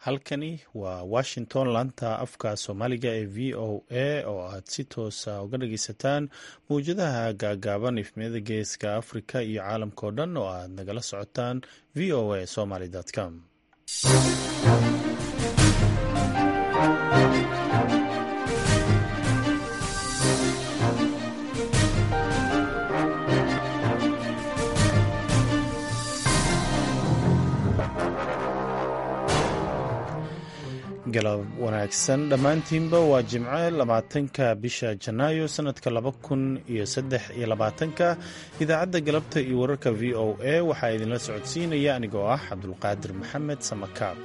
halkani waa washington laanta afka soomaaliga ee v o a oo aad si toosa uga dhageysataan mawjadaha gaagaaban ifmiyada geeska afrika iyo caalamkao dhan oo aad nagala socotaan v o a somaly com galab wanaagsan dhammaantiinba waa jimce labaatanka bisha janaayo sanadka laba kun iyo saddex iyo labaatanka idaacadda galabta iyo wararka v o a waxaa idinla socodsiinaya anigoo ah cabdulqaadir maxamed samakaab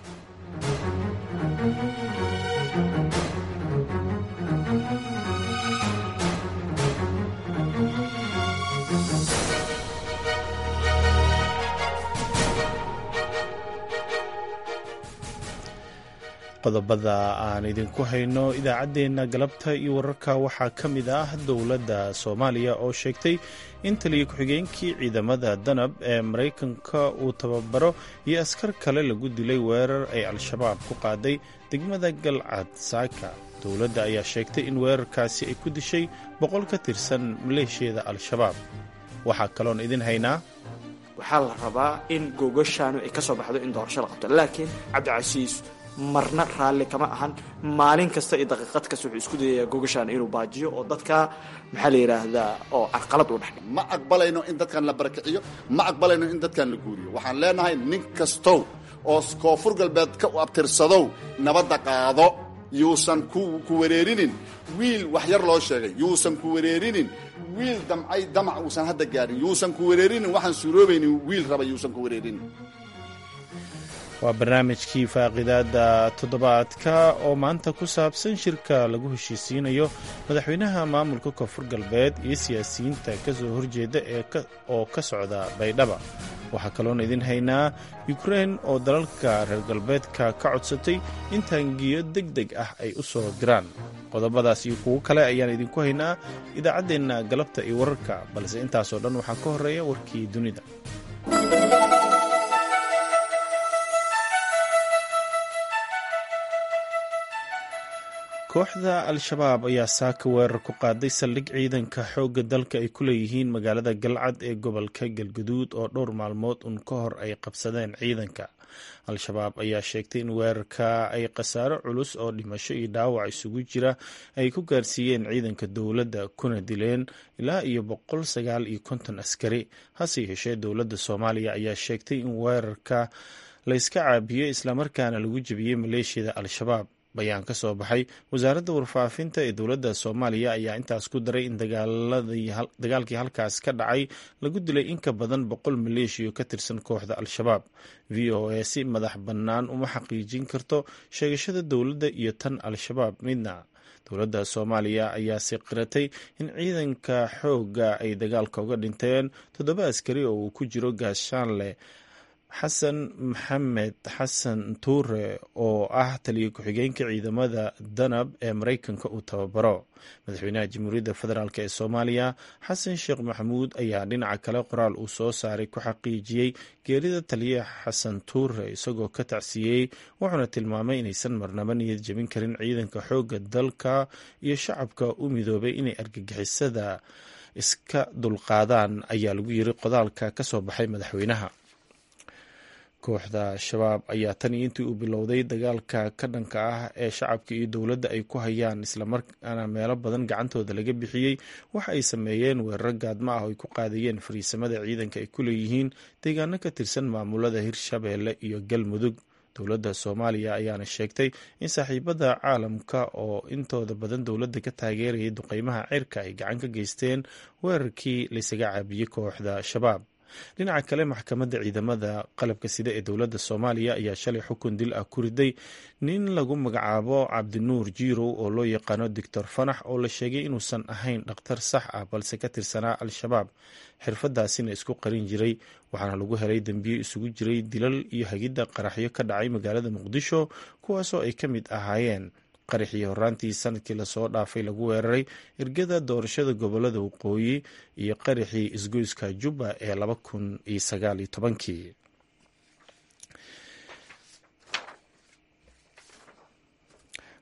qodobada aan idinku hayno idaacaddeenna galabta iyo wararka waxaa ka mid ah dowladda soomaaliya oo sheegtay in taliya ku-xigeenkii ciidamada danab ee maraykanka uu tababaro iyo askar kale lagu dilay weerar ay al-shabaab ku qaaday degmada galcad saaka dowladda ayaa sheegtay in weerarkaasi ay ku dishay boqol ka tirsan maleeshiyada al-shabaab waxaa kaloon idin haynaa waxaa la rabaa in googashaanu ay ka soo baxdo in doorasho la qabto laakiin cabdicasiis marna raalli kama ahan maalin kasta iyo daqiiqad kasta wuxuu isku dayayaa gogashaan inuu baajiyo oo dadka maxaa la yidhaahdaa oo carqalad u dhex ma aqbalayno in dadkan la barakiciyo ma aqbalayno in dadkan la guuriyo waxaan leenahay nin kastow oo koonfur galbeed ka abtirsadow nabadda qaado yuusan ku wareerinin wiil wax yar loo sheegay yuusan ku wareerinin wiil damcay damac uusan hadda gaarin yuusan ku wareerinin waxaan suuroobaynin wiil raba yuusan ku wareerinin waa barnaamijkii faaqidaada toddobaadka oo maanta ku saabsan shirka lagu heshiisiinayo madaxweynaha maamulka koonfur galbeed iyo siyaasiyiinta ka soo horjeeda oo ka socda baydhaba waxaa kaloona idin haynaa yukrein oo dalalka reer galbeedka ka codsatay in taangiyo deg deg ah ay u soo diraan qodobadaas iyo kuwo kale ayaan idinku haynaa idaacaddeenna galabta iyo wararka balse intaasoo dhan waxaa ka horreeya warkii dunida kooxda al-shabaab ayaa saaka weerar ku qaaday saldhig ciidanka xoogga dalka ay ku leeyihiin magaalada galcad ee gobolka galguduud oo dhowr maalmood un ka hor ay qabsadeen ciidanka al-shabaab ayaa sheegtay in weerarka ay khasaaro culus oo dhimasho iyo dhaawac isugu jira ay ku gaarsiiyeen ciidanka dowladda kuna dileen ilaa iyo boqol sagaal iyo konton askari hase yeeshee dowladda soomaaliya ayaa sheegtay in weerarka layska caabiyey islamarkaana lagu jebiyey maleeshiyada al-shabaab bayaan ka soo baxay wasaaradda warfaafinta ee dowladda soomaaliya ayaa intaas ku daray in dagaalkii halkaas ka dhacay lagu dilay in ka badan boqol maleeshiyo ka tirsan kooxda al-shabaab v o a si madax bannaan uma xaqiijin karto sheegashada dowladda iyo tan al-shabaab midna dowladda soomaaliya ayaa si qiratay in ciidanka xoogga ay dagaalka uga dhinteen toddoba askari oo uu ku jiro gaashaanle xasan maxamed xasan tuure oo ah taliya ku-xigeenka ciidamada danab ee maraykanka uu tababaro madaxweynaha jamhuuriyadda federaalk ee soomaaliya xasan sheekh maxamuud ayaa dhinaca kale qoraal uu soo saaray ku xaqiijiyey geerida taliya xasan tuure isagoo ka tacsiiyey wuxuuna tilmaamay inaysan marnaba niyad jebin karin ciidanka xoogga dalka iyo shacabka u midoobay inay argagixisada iska dulqaadaan ayaa lagu yiri qodaalka ka soo baxay madaxweynaha kooxda shabaab ayaa tan iyo intii uu bilowday dagaalka ka dhanka ah ee shacabka iyo dowladda ay ku hayaan islamarkaana meelo badan gacantooda laga bixiyey waxa ay sameeyeen weeraro gaadma ah oo ay ku qaadayeen fariisamada ciidanka ay ku leeyihiin deegaano ka tirsan maamulada hirshabeelle iyo galmudug dowladda soomaaliya ayaana sheegtay in saaxiibada caalamka oo intooda badan dowladda ka taageerayay duqeymaha cirka ay gacan ka geysteen weerarkii laysaga caabiyey kooxda shabaab dhinaca kale maxkamadda ciidamada qalabka sida ee dowladda soomaaliya ayaa shalay xukun dil ah ku riday nin lagu magacaabo cabdinuur jiirow oo loo yaqaano doctor fanax oo la sheegay inuusan ahayn dhakhtar sax ah balse ka tirsanaa al-shabaab xirfadaasina isku qarin jiray waxaana lagu helay dembiyo isugu jiray dilal iyo hagidda qaraxyo ka dhacay magaalada muqdisho kuwaasoo ay ka mid ahaayeen qaraxii horaantii sanadkii lasoo dhaafay lagu weeraray ergada doorashada gobolada waqooyi iyo qaraxii isgoyska jubba ee laba kun iyo sagaal iyo tobankii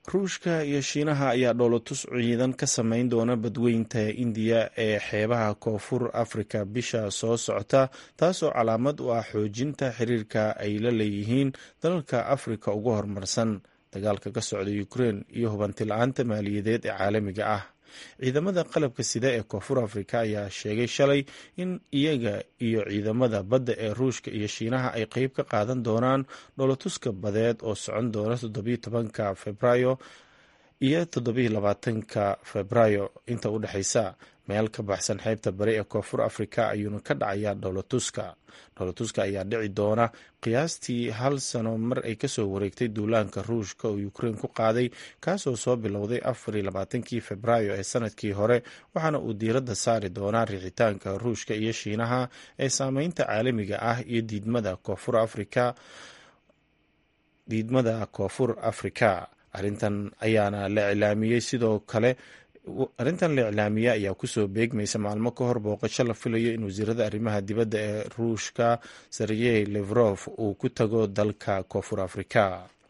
ruushka iyo shiinaha ayaa dhoolotus ciidan ka samayn doona badweynta indiya ee xeebaha koonfur afrika bisha soo socota taasoo calaamad u ah xoojinta xiriirka ay la leeyihiin dalalka afrika ugu horumarsan dagaalka ka socda ukrein iyo hubanti la-aanta maaliyadeed ee caalamiga ah ciidamada qalabka sida ee koonfur afrika ayaa sheegay shalay in iyaga iyo ciidamada badda ee ruushka iyo shiinaha ay qeyb ka qaadan doonaan dhoolotuska badeed oo socon doona toddobiyo tobanka februaayo iyo toddobiyo labaatanka februaayo inta u dhexeysa meel ka baxsan xeebta bari ee koonfur afrika ayuuna ka dhacayaa dhoolotuska dhoolotuska ayaa dhici doona qiyaastii hal sano mar ay kasoo wareegtay duulaanka ruushka oo ukrein ku qaaday kaasoo soo bilowday afariyo labaatankii februaayo ee sanadkii hore waxaana uu diiradda saari doonaa riixitaanka ruushka iyo shiinaha ee saameynta caalamiga ah iyo diidmada koonfur afrika diidmada koonfur afrika arrintan ayaana la iclaamiyey sidoo kale arrintan la iclaamiya ayaa kusoo beegmaysa maalmo ka hor booqasho la filayo in wasiirada arrimaha dibadda ee ruushka sergey levrof uu ku tago dalka koonfur afrika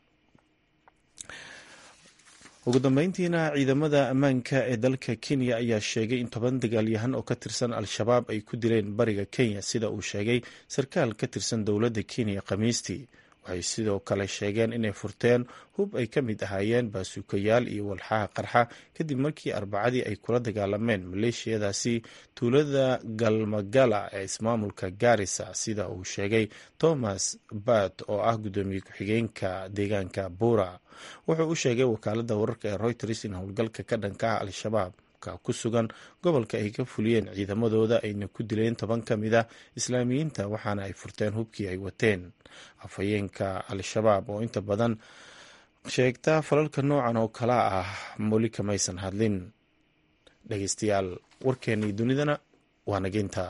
ugu dambeyntiina ciidamada ammaanka ee dalka kenya ayaa sheegay in toban dagaalyahan oo ka tirsan al-shabaab ay ku dileen bariga kenya sida uu sheegay sarkaal ka tirsan dowladda kenya khamiistii waxay sidoo kale sheegeen inay furteen hub ay ka mid ahaayeen baasuukayaal iyo walxaha qarxa kadib markii arbacadii ay kula dagaalameen maleeshiyadaasi tuulada galmagala ee ismaamulka garisa sida uu sheegay thomas bat oo ah guddoomiye ku-xigeenka deegaanka buura wuxuu u sheegay wakaalada wararka ee reuters in howlgalka ka dhanka ah al-shabaab ku sugan gobolka ay ka fuliyeen ciidamadooda ayna ku dileen toban ka mid a islaamiyiinta waxaana ay furteen hubkii ay wateen afhayeenka al-shabaab oo inta badan sheegta falalka noocan oo kala ah moli kamaysan hadlin dhegeystayaal warkeennii dunidana waa nageynta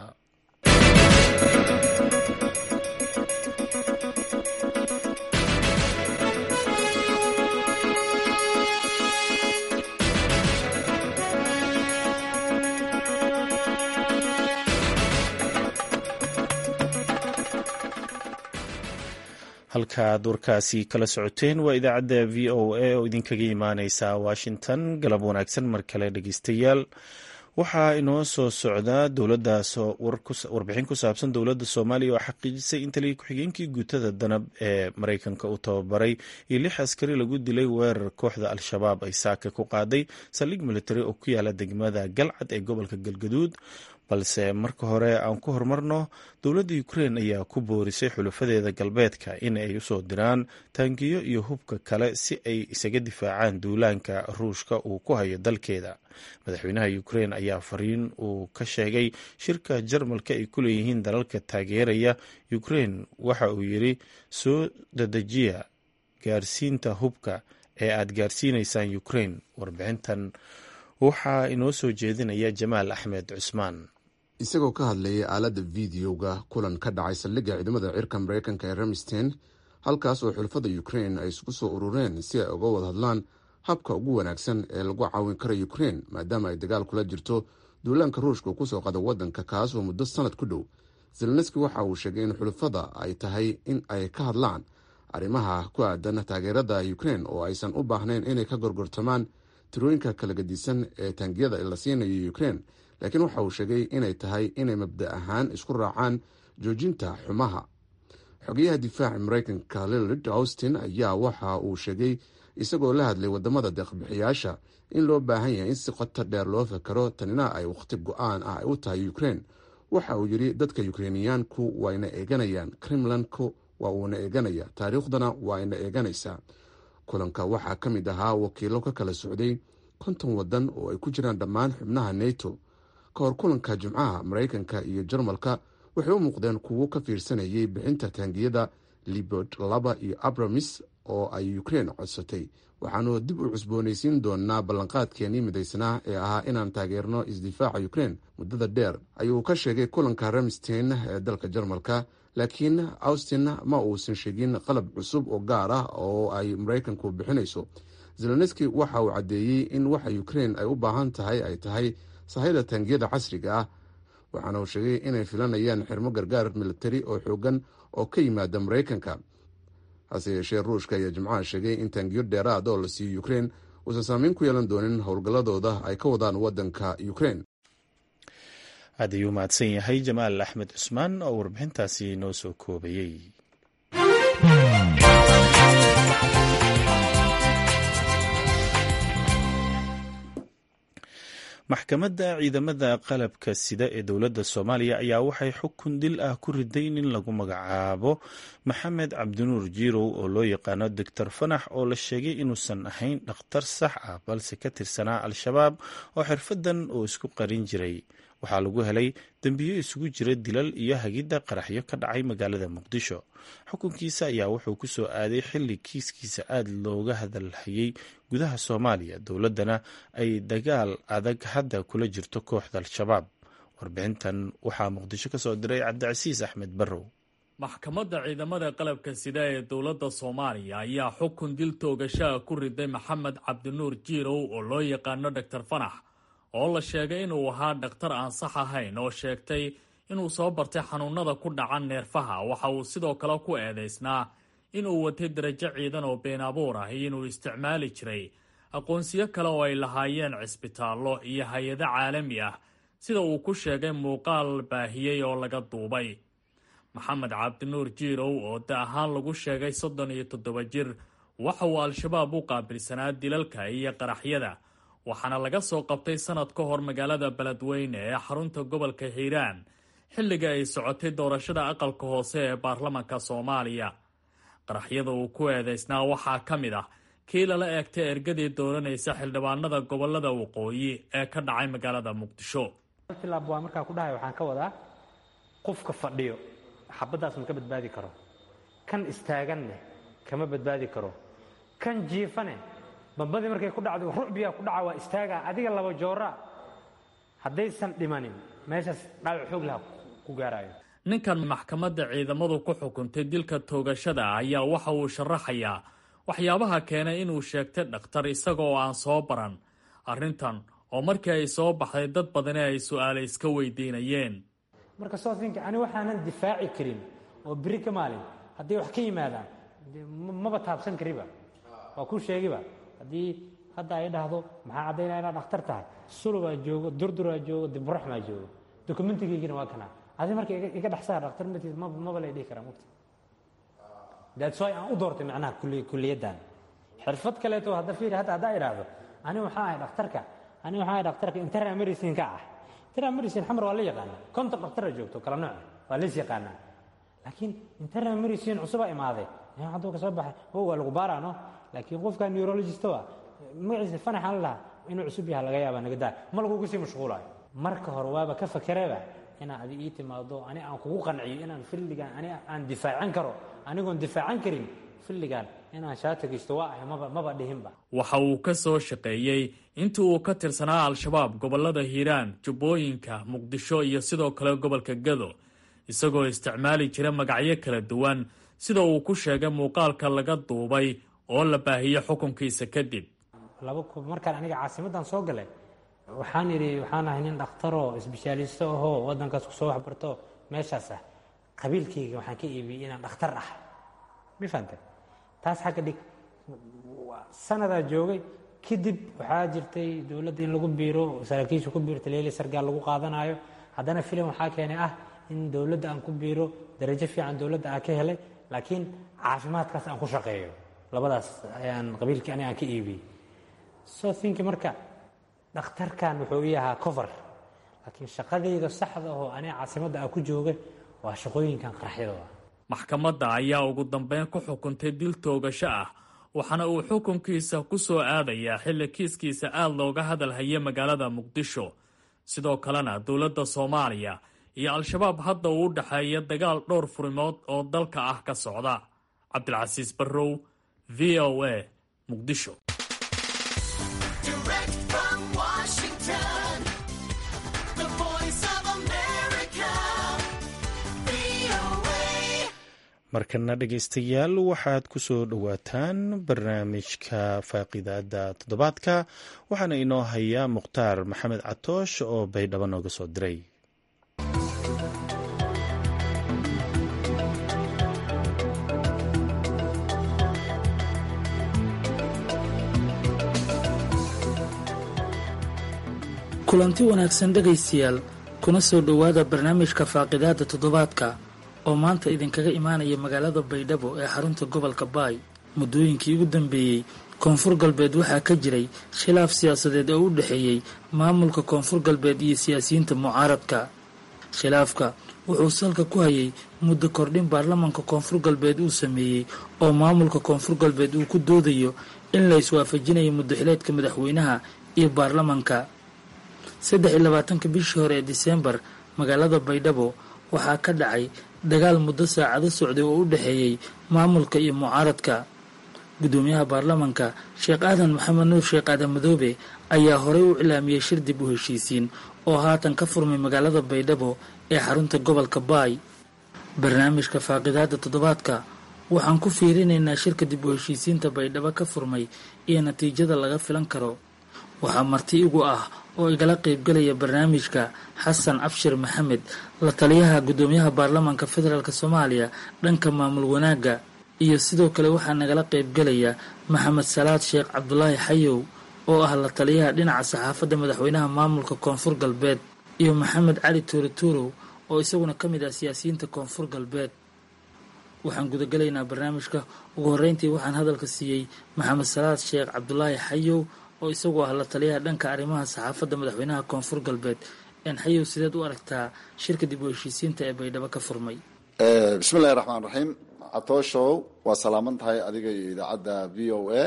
halkaaad warkaasi kala socoteen waa idaacadda v o a oo idinkaga imaaneysa washington galab wanaagsan mar kale dhegeystayaal waxaa inoo soo socdaa warbixin ku saabsan dowladda soomaaliya oo xaqiijisay in taliya ku-xigeenkii guutada danab ee mareykanka uu tababaray iyo lix askari lagu dilay weerar kooxda al-shabaab ay saaka ku qaaday saldhig militari oo ku yaala degmada galcad ee gobolka galgaduud balse marka hore aan ku horumarno dowladda ukrein ayaa ku boorisay xulufadeeda galbeedka in ay usoo diraan taangiyo iyo hubka kale si ay isaga difaacaan duulaanka ruushka uu ku hayo dalkeeda madaxweynaha ukrein ayaa fariin uu ka sheegay shirka jarmalka ay ku leeyihiin dalalka taageeraya ukrein waxa uu yiri soo dadejiya gaarsiinta hubka ee aad gaarsiineysaan ukrein warbixintan waxaa inoo soo jeedinaya jamaal axmed cusmaan isagoo ka hadlayay aaladda videoga kulan ka dhacay saldhigga ciidamada cirka mareykanka ee ramstein halkaas oo xulafada ukrein ay isku soo urureen si ay uga wada hadlaan habka ugu wanaagsan ee lagu caawin karo ukrein maadaama ay dagaal kula jirto duulaanka ruushka kusoo qada wadanka kaas oo muddo sanad ku dhow zelenski waxa uu sheegay in xulafada ay tahay in ay ka hadlaan arrimaha ku aadan taageerada ukrein oo aysan u baahnayn inay ka gorgortamaan tirooyinka kala gadisan ee taangiyada la siinayo ukrein laakiin waxa uu sheegay inay tahay inay mabda ahaan isku raacaan joojinta xumaha xogeyaha difaaca mareykanka lillard austin ayaa waxa uu sheegay isagoo la hadlay wadamada deeqbixiyaasha in loo baahan yahay in si qoto dheer loo fakaro tanina ay wakhti go-aan ah ay u tahay ukrein waxa uu yidhi dadka ukreiniyaanku waayna eeganayaan kremlanku waa uuna eeganaya taariikhdana waayna eeganaysaa kulanka waxaa ka mid ahaa wakiilo ka kala socday konton wadan oo ay ku jiraan dhammaan xubnaha neto ka hor kulanka jimcaha mareykanka iyo jarmalka waxay u muuqdeen kuwo ka fiirsanayay bixinta taangiyada libord laba iyo abramis oo ay ukrein codsatay waxaanu dib u cusboonaysiin doonaa ballanqaadkeenii midaysnaa ee ahaa inaan taageerno isdifaaca ukrein muddada dheer ayuu ka sheegay kulanka ramstein ee dalka jarmalka laakiin austin ma uusan sheegin qalab cusub oo gaar ah oo ay mareykanku bixinayso zelenski waxa uu caddeeyey in waxa ukrein ay u baahan tahay ay tahay sahayda taangiyada casriga ah waxaana uu sheegay inay filanayaan xirmo gargaar militari oo xoogan oo ka yimaada mareykanka hase yeeshee ruushka ayaa jimcaha sheegay in taangiyo dheeraad oo la siiyo ukrein uusan saameyn ku yeelan doonin howlgalladooda ay ka wadaan waddanka ukrein aad ayuu mahadsan yahay jamaal axmed cusmaan oo warbixintaasi noo soo koobayey maxkamadda ciidamada qalabka sida ee dowladda soomaaliya ayaa waxay xukun dil ah ku riday nin lagu magacaabo maxamed cabdinuur jiirow oo loo yaqaano doctor fanax oo la sheegay inuusan ahayn dhakhtar sax ah balse ka tirsanaa al-shabaab oo xirfadan oo isku qarin jiray waxaa lagu helay dembiyo isugu jira dilal iyo hagidda qaraxyo ka dhacay magaalada muqdisho xukunkiisa ayaa wuxuu ku soo aaday xilli kiiskiisa aada looga hadalhayay gudaha soomaaliya dowladdana ay dagaal adag hadda kula jirto kooxda al-shabaab warbixintan waxaa muqdisho ka soo diray cabdicasiis axmed barrow maxkamadda ciidamada qalabka sida ee dowladda soomaaliya ayaa xukun dil toogashaha ku riday maxamed cabdinuur jiirow oo loo yaqaano doctor fanax oo la sheegay inuu ahaa dhakhtar aan sax ahayn oo sheegtay inuu soo bartay xanuunada ku dhaca neerfaha waxa uu sidoo kale ku eedaysnaa inuu watay darajo ciidan oo been abuur ah iyo inuu isticmaali jiray aqoonsiyo kale oo ay lahaayeen cisbitaallo iyo hay-ado caalami ah sida uu ku sheegay muuqaal baahiyey oo laga duubay maxamed cabdinuur jiirow oo da ahaan lagu sheegay soddon iyo toddoba jir waxa uu al-shabaab u qaabilsanaa dilalka iyo qaraxyada waxaana laga soo qabtay sanad ka hor magaalada beledweyne ee xarunta gobolka hiiraan xilliga ay socotay doorashada aqalka hoose ee baarlamanka soomaaliya qaraxyada uu ku eedaysnaa waxaa ka mid ah kii lala eegtay ergadii dooranaysa xildhibaanada gobolada waqooyi ee ka dhacay magaalada muqdisho tilaab waa markaa ku dhahay waxaan ka wadaa qofka fadhiyo xabaddaas ma ka badbaadi karo kan istaaganne kama badbaadi karo kan jiifane bambadii markay ku dhacdo rucbiyaa ku dhaca waa istaagaa adiga laba jooraa haddaysan dhimanin meeshaas dhaawac xoog laha ku gaaraayo ninkan maxkamadda ciidamadu ku xukuntay dilka toogashada ayaa waxa uu sharaxayaa waxyaabaha keenay inuu sheegtay dhakhtar isaga oo aan soo baran arrintan oo markii ay soo baxday dad badani ay su-aale iska weydiinayeen marka sofinka ani waxaanan difaaci karin oo beri ka maalin hadday wax ka yimaadaan maba taabsan kariba waa kuu sheegiba haddii hadda ay dhahdo maxaa caddaynaya inaad dhakhtar tahay sulubaa joogo durduraa joogo diburaxmaa joogo dokumentigaygina waa kanaa adi marka iga dhexsaa dhakhtar matiis maba lay dhihi karaa mugta that's why aan u doortay macnaha kuliyaddan xirfad kaleeto hadda fiiri hadda haddaa idhaahdo ani waxaa ahay dhakhtarka ani waxaa ahay dhakhtarka internal medicine ka ah internal medicine xamar waa la yaqaanaa konton dhaktara joogto kala nooc waa lays yaqaanaa laakiin internal medicine cusubaa imaaday hadduu ka soo baxay o waa lagu baaraano laakiin qofka neurologist ah magaciisa fanaxan lahaa inuu cusub yaha laga yaaba nagadaa ma lagugu sii mashquulayo marka hore waaba ka fakereba inaad adi ii timaado ani aan kugu qanciyo inaan filligan ani aan difaacan karo anigoon difaacan karin filligan inaan shaata geysto waa ahay maba maba dhihinba waxa uu ka soo shaqeeyey intii uu ka tirsanaa al-shabaab gobolada hiiraan jubbooyinka muqdisho iyo sidoo kale gobolka gado isagoo isticmaali jira magacyo kala duwan sida uu ku sheegay muuqaalka laga duubay oo la baahiyey xukunkiisa kadib markaan aniga caasimaddan soo galay waxaan idhi waxaan ahay nin dhakhtaroo isbeshaalisto ahoo waddankaas ku soo waxbarto meeshaas ah qabiilkayga waxaan ka iibiyey inaan dhakhtar ah ma fahante taas xagga dhig sanadaa joogay kadib waxaa jirtay dowladda in lagu biiro saraakiisha ku biiro taliyaali sargaal lagu qaadanaayo haddana filim waxaa keenay ah in dowladda aan ku biiro darajo fiican dowladda aan ka helay laakiin caafimaadkaas aan ku shaqeeyo labadaas ayaan qabiilkii aniga aan ka iibiyey so thinki marka dhakhtarkan wuxuu ii ahaa cover laakiin shaqadayda saxda oo aniga caasimadda aan ku jooga waa shaqooyinkan qaraxyadooda maxkamadda ayaa ugu dambeyn ku xukuntay dil toogasho ah waxaana uu xukunkiisa ku soo aadayaa xilli kiiskiisa aada looga hadalhaya magaalada muqdisho sidoo kalena dowladda soomaaliya iyo al-shabaab hadda uu u dhexeeya dagaal dhowr furimood oo dalka ah ka socda cabdilcasiis barrow v o a muqdisho markana dhegaystayaal waxaad ku soo dhowaataan barnaamijka faaqidaada toddobaadka waxaana inoo hayaa mukhtaar maxamed catoosh oo baydhabo nooga soo diray kulanti wanaagsan dhegaystayaal kuna soo dhowaada barnaamijka faaqidaada toddobaadka oo maanta idinkaga imaanaya magaalada baydhabo ee xarunta gobolka baay muddooyinkii ugu dambeeyey koonfur galbeed waxaa ka jiray khilaaf siyaasadeed oo u dhexeeyey maamulka koonfur galbeed iyo siyaasiyiinta mucaaradka khilaafka wuxuu salka ku hayay muddo kordhin baarlamaanka koonfur galbeed uu sameeyey oo maamulka koonfur galbeed uu ku doodayo in la iswaafajinayo muddaxileedka madaxweynaha iyo baarlamaanka saddex iyo labaatanka bishii hore ee diseembar magaalada baydhabo waxaa ka dhacay dagaal muddo saacado socday oo u dhexeeyey maamulka iyo mucaaradka guddoomiyaha baarlamaanka sheekh aadan maxamed nuur sheekh aadan madoobe ayaa horey u cilaamiyey shir dib u heshiisiin oo haatan ka furmay magaalada baydhabo ee xarunta gobolka baay barnaamijka faaqidaada toddobaadka waxaan ku fiirinaynaa shirka dib u heshiisiinta baydhabo ka furmay iyo natiijada laga filan karo waxaa marti igu ah oo igala qaybgalaya barnaamijka xasan abshir maxamed la taliyaha guddoomiyaha baarlamaanka federaalk soomaaliya dhanka maamul wanaagga iyo sidoo kale waxaa nagala qaybgalaya maxamed salaad sheekh cabdulaahi xayow oo ah la taliyaha dhinaca saxaafadda madaxweynaha maamulka koonfur galbeed iyo maxamed cali tuure tuurow oo isaguna ka mid ah siyaasiyiinta koonfur galbeed waxaan gudagalaynaa barnaamijka ugu horreyntii waxaan hadalka siiyey maxamed salaad sheekh cabdulaahi xayow oo isagu ah la taliyaha dhanka arrimaha saxaafadda madaxweynaha koonfur galbeed xayow sideed u aragtaa shirka dib u heshiisiinta ee baydhabo ka furmay bismillahi raxmaan raxiim catooshow waa salaaman tahay adiga iyo idaacadda v o a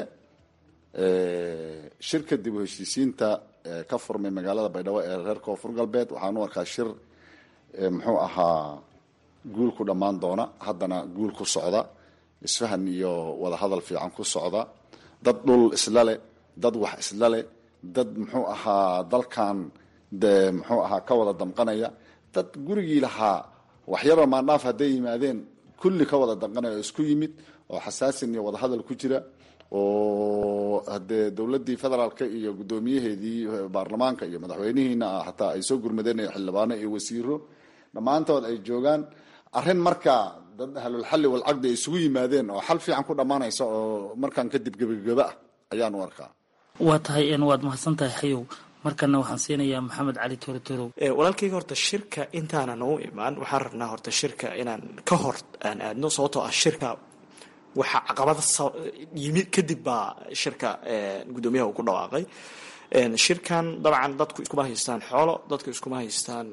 shirka dib u heshiisiinta ka furmay magaalada baydhabo ee reer koonfur galbeed waxaan u arkaa shir muxuu ahaa guul ku dhammaan doona haddana guul ku socda isfahan iyo wadahadal fiican ku socda dad dhul isla leh dad wax isla leh dad muxuu ahaa dalkan de muxuu ahaa ka wada damqanaya dad gurigii lahaa waxyaba maandhaaf hadday yimaadeen kulli ka wada damqanaya oo isku yimid oo xasaasin iyo wadahadal ku jira oo hadee dowladii federaalka iyo guddoomiyaheedii baarlamaanka iyo madaxweynihiina hataa ay soo gurmadeen xildhibaano iyo wasiiro dhammaantood ay joogaan arrin markaa dad ahlulxalli walcaqdi ay isugu yimaadeen oo xal fiican ku dhammaanaysa oo markaan kadib gebageba ah ayaan u arkaa waa tahay waad mahadsan tahay xayow markana waxaan siinayaa maxamed cali tuure tuurow walaalkayga horta shirka intaanan u imaan waxaan rabnaa horta shirka inaan ka hor aan aadno sababtoo ah shirka waxaa caqabada yimid kadib baa shirka guddoomiyaha uu ku dhawaaqay shirkan dabcan dadku iskuma haystaan xoolo dadku iskuma haystaan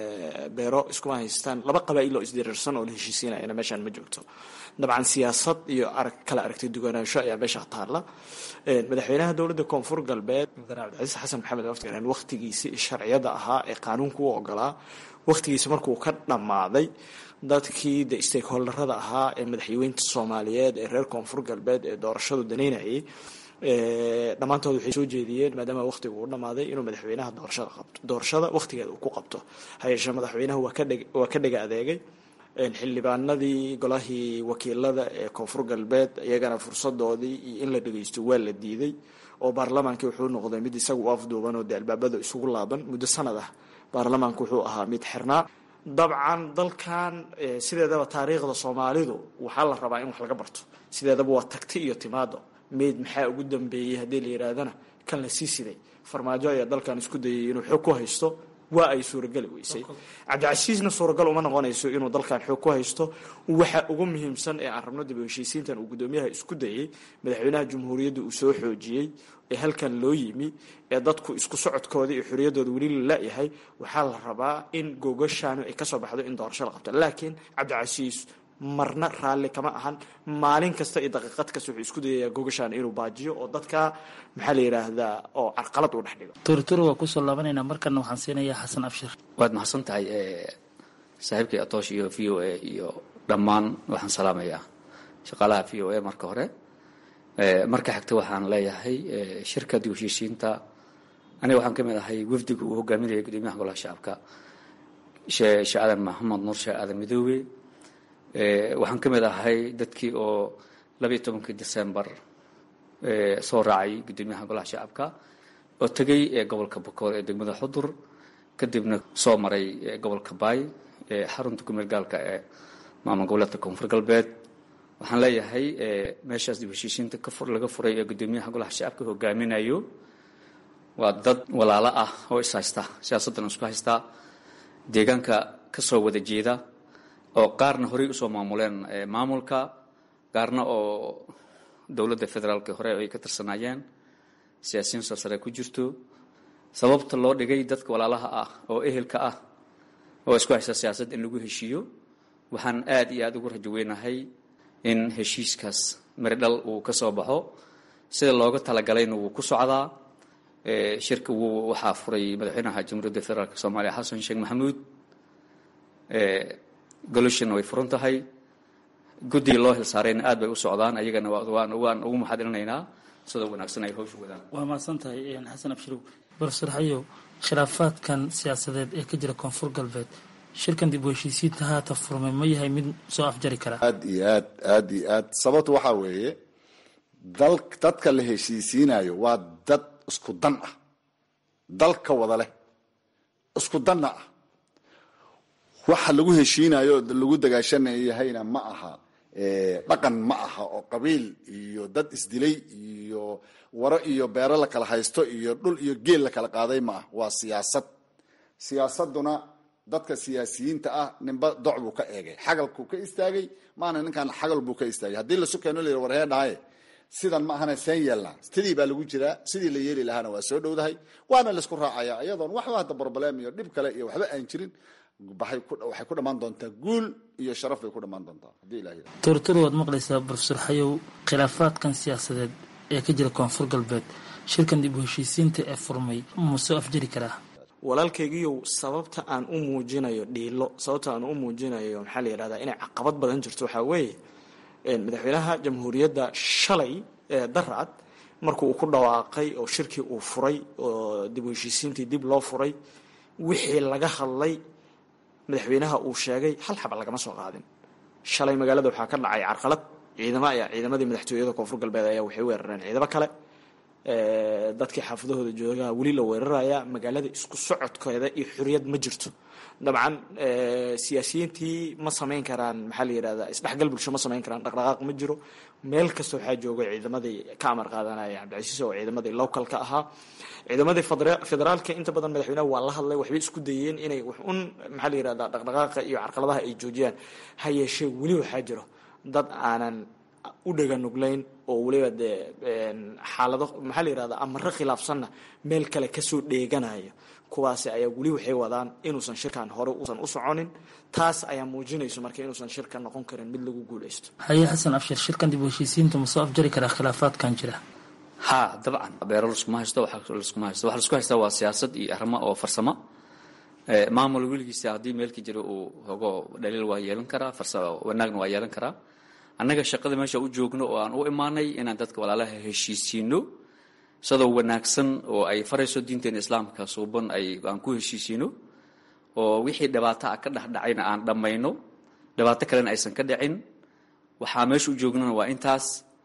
beero iskuma haystaan laba qabaa'il oo isdiriirsan oo la heshiisiinayana meeshaan ma joogto dabcan siyaasad iyo arag kala aragti duwanaansho ayaa meesha taalla madaxweynaha dowladda koonfur galbeed mudane cabdicasiis xasan maxamed waftigaran wakhtigiisii sharciyada ahaa ee qaanuunka u ogolaa wakhtigiisi markuu ka dhammaaday dadkii de stakeholderada ahaa ee madaxweynta soomaaliyeed ee reer koonfur galbeed ee doorashadu danaynayay dhammaantood waxay soo jeediyeen maadaama wakhtigu uu dhammaaday inuu madaxweynaha doorashada qabto doorashada wakhtigeeda uu ku qabto hayeeshee madaxweynaha waa ka dheg waa ka dhega adeegay xildhibaanadii golahii wakiilada ee koonfur galbeed iyagana fursadoodii iyo in la dhageysto waa la diiday oo baarlamaankii wuxuu noqday mid isaga u afduuban oo dee albaabada isugu laaban muddo sanad ah baarlamaanku wuxuu ahaa mid xirnaa dabcan dalkan sideedaba taariikhda soomaalidu waxaa la rabaa in wax laga barto sideedaba waa tagti iyo timaado meyd maxaa ugu dambeeyey haddii la yidhaahdana kan la sii siday farmaajo ayaa dalkan isku dayay inuu xoog ku haysto waa ay suurageli weysay cabdicasiisna suuragal uma noqonayso inuu dalkan xoog ku haysto waxa ugu muhiimsan ee aan rabno dib u heshiisiintan uu guddoomiyaha isku dayey madaxweynaha jamhuuriyadda uu soo xoojiyey ee halkan loo yimi ee dadku isku socodkooda iyo xorriyaddooda weli la la-yahay waxaa la rabaa in gogashaanu ay kasoo baxdo in doorasho la qabto laakiin cabdicasiis marna raalli kama ahan maalin kasta iyo daqiiqad kasta wuxuu isku dayayaa gogashaan inuu baajiyo oo dadka maxaa la yidhaahdaa oo carqalad uu dhex dhigo tuurtuur waa kusoo laabanaynaa markana waxaan siinayaa xasan abshir waad mahadsan tahay saaxiibkay atoosh iyo v o a iyo dhammaan waxaan salaamayaa shaqaalaha v o a marka hore marka xigta waxaan leeyahay shirka dib heshiisiinta aniga waxaan ka mid ahay wafdiga uu hogaaminaya gudoomiyaha golaha shacabka sheekh aadan maxamed nuur sheekh aadan midoobe waxaan ka mid ahay dadkii oo labayo tobankii decembar soo raacay gudoomiyaha golaha shacabka oo tegay gobolka bokool ee degmada xudur kadibna soo maray gobolka baay xarunta kumeel gaalka ee maamul goboleedka koonfur galbeed waxaan leeyahay meeshaas dib heshiisiinta laga furay ee gudoomiyaha golaha shacabka hogaaminayo waa dad walaalo ah oo is haysta siyaasaddan isku haystaa deegaanka ka soo wada jeeda oo qaarna horey usoo maamuleen maamulka qaarna oo dowladda federaalka hore ay ka tirsanaayeen siyaasiyiin soo sare ku jirto sababta loo dhigay dadka walaalaha ah oo ehelka ah oo isku haysta siyaasad in lagu heshiiyo waxaan aada iyo aada ugu rajo weynahay in heshiiskaas miridhal uu ka soo baxo sida looga talagalayna wuu ku socdaa shirka wuu waxaa furay madaxweynaha jamhuuriyadda federaalk soomaaliya xasan sheekh maxamuud goloshan way furan tahay guddiga loo hilsaarayna aad bay u socdaan ayagana waan waan ugu maxadilinaynaa sida wanaagsan ay hawsha wadaan waa mahadsan tahay xasan abshirow barofesor xayow khilaafaadkan siyaasadeed ee ka jira koonfur galbeed shirkan dib u heshiisiinta haata furmay ma yahay mid soo afjari kara aad iyo aad aad iyo aad sababtu waxaa weeye dal dadka la heshiisiinayo waa dad isku dan ah dalka wada leh isku danna ah waxa lagu heshiinayo lagu dagaashanayahayna ma aha dhaqan ma aha oo qabiil iyo dad isdilay iyo waro iyo beero la kala haysto iyo dhul iyo geel la kala qaaday ma ah waa siyaasad siyaasaduna dadka siyaasiyiinta ah ninba doc buu ka eegay xagalkuu ka istaagay maana ninkan xagal buu ka istaagay haddii lasu keeno la yidhi war hee dhahaye sidan ma ahana seen yeelnaa sidii baa lagu jiraa sidii la yeeli lahaana waa soo dhowdahay waana laisku raacaya iyadoon waxba hadda broblem iyo dhib kale iyo waxba aan jirin waxay ku dhammaan doontaa guul iyo sharaf bay ku dhammaan doontaa haddii ilaah yidhahdo tortoro waad maqlaysaa profesor xayow khilaafaadkan siyaasadeed ee ka jira koonfur galbeed shirkan dib u heshiisiinta ee furmay ma soo afjari karaa walaalkaygiiyow sababta aan u muujinayo dhiilo sababta aan u muujinayo maxaa la yidhahdaa inay caqabad badan jirto waxaa weeye madaxweynaha jamhuuriyadda shalay ee darcad markuu uu ku dhawaaqay oo shirkii uu furay oo dib u heshiisiintii dib loo furay wixii laga hadlay madaxweynaha uu sheegay hal xaba lagama soo qaadin shalay magaalada waxaa ka dhacay carqalad ciidamo ayaa ciidamadii madaxtooyada koonfur galbeed ayaa waxay weerareen ciidamo kale dadkii xaafadahooda joogaa weli la weeraraya magaalada isku socodkeeda iyo xuriyad ma jirto dabcan siyaasiyiintii ma samayn karaan maxaa la yidhahdaa isdhexgal bulsho ma samayn karaan dhaqdhaqaaq ma jiro meel kasta waxaa jooga ciidamadii ka amar qaadanaya cabdicasiis oo ciidamadii localka ahaa ciidamadii federaalka inta badan madaxweynaha waa la hadlay waxbay isku dayeen inay wax un maxaa la yidhahdaa dhaqdhaqaaqa iyo carqaladaha ay joojiyaan ha yeeshee weli waxaa jiro dad aanan u dhaganuglayn oo weliba dee xaalado maxaa la yidhahdaa amaro khilaafsanna meel kale kasoo dheeganaya kuwaasi ayaa weli waxay wadaan inuusan shirkan hore uusan u soconin taas ayaa muujinayso marka inuusan shirka noqon karin mid lagu guulaysto haye xasan abshir shirkan dib u heshiisiinta ma soo afjari karaa khilaafaadkan jira ha dabcan beero laskuma haysto wax laskuma haysto waxa laisku haystaa waa siyaasad iyo arrimo oo farsamo maamul weligiisa haddii meelka jiro uu hogo dhaliil waa yeelan karaa farsamo wanaagna waa yeelan karaa annaga shaqada meesha u joogno oo aan u imaanay inaan dadka walaalaha heshiisiino sidoo wanaagsan oo ay farayso diinteena islaamka suuban ay aan ku heshiisiino oo wixii dhibaato ah ka dhexdhacayna aan dhammayno dhibaato kalena aysan ka dhicin waxaa meesha u joognana waa intaas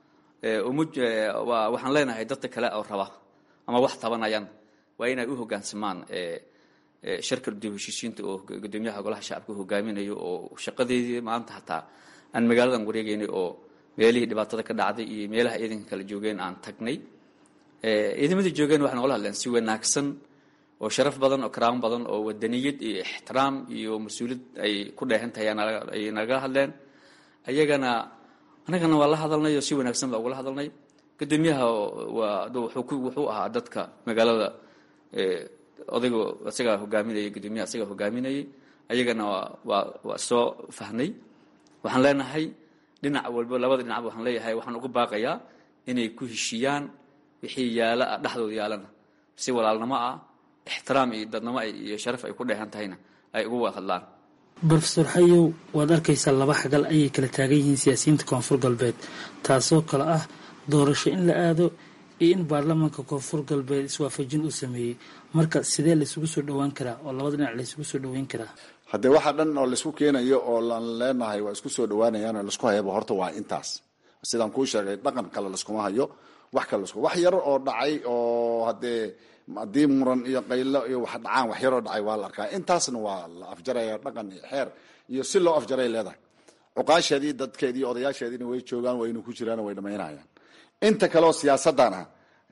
waxaan leenahay dadka kale oo raba ama wax tabanayaan waa inay u hogaansamaan shirka dib heshiisiinta oo gudoomiyaha golaha shacabka hogaaminayo oo shaqadeedii maanta hataa aan magaaladan wareegaynay oo meelihii dhibaatada ka dhacday iyo meelaha ciidanka kala joogeen aan tagnay ciidamadii joogeen waxay nogala hadleen si wanaagsan oo sharaf badan oo karaamo badan oo wadaniyad iyo ixtiraam iyo mas-uuliyad ay ku dheehan tahay ay nagala hadleen ayagana annagana waa la hadalnay oo si wanaagsan baa ugala hadalnay gudoomiyaha waa wuxuu ahaa dadka magaalada odayga isagaa hogaaminayay gudoomiyaha isagaa hogaaminayay ayagana waa waa soo fahnay waxaan leenahay dhinac walba labada dhinacba waxaan leeyahay waxaan uga baaqayaa inay ku heshiiyaan wixii yaala ah dhexdooda yaalana si walaalnimo ah ixtiraam iyo dadnimo iyo sharaf ay ku dheehan tahayna ay ugu wada hadlaan brofesor xayow waad arkaysaa laba xagal ayay kala taagan yihiin siyaasiyiinta koonfur galbeed taasoo kale ah doorasho in la aado iyo in baarlamaanka koonfur galbeed iswaafajin uu sameeyey marka sidee laysugu soo dhowaan karaa oo labada dhinac laysugu soo dhoweyn karaa haddee waxaa dhan oo laisku keenayo oo laan leenahay waa isku soo dhawaanayaan oo laisku hayaba horta waa intaas sidaan kuu sheegay dhaqan kale laskuma hayo wax kale lasku wax yar oo dhacay oo haddee haddii muran iyo qaylo iyo wax dhacaan wax yaroo dhacay waa la arkaa intaasna waa la afjaraya dhaqan iyo xeer iyo si loo afjaray leedahay cuqaasheedii dadkeedii odayaasheediina way joogaan waynu ku jiraan way dhamaynayaan inta kaleoo siyaasadana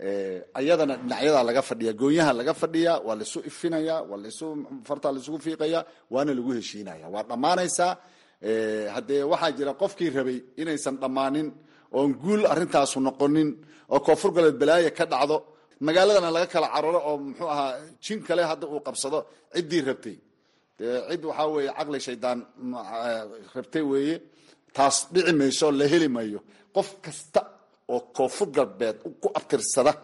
ayadana dhinacyadaa laga fadhiya goonyaha laga fadhiya waa laisu ifinaya waa laisu fartaa laisugu fiiqaya waana lagu heshiinaya waa dhammaanaysaa haddee waxaa jira qofkii rabay inaysan dhammaanin oon guul arintaasu noqonin oo koonfur galbeed balaaye ka dhacdo magaaladana laga kala cararo oo muxuu ahaa jin kale hadda uu qabsado ciddii rabtay dee cid waxaa weeye caqli shaydaan rabtay weeye taas dhici mayso la heli mayo qof kasta oo koonfur galbeed ku abtirsada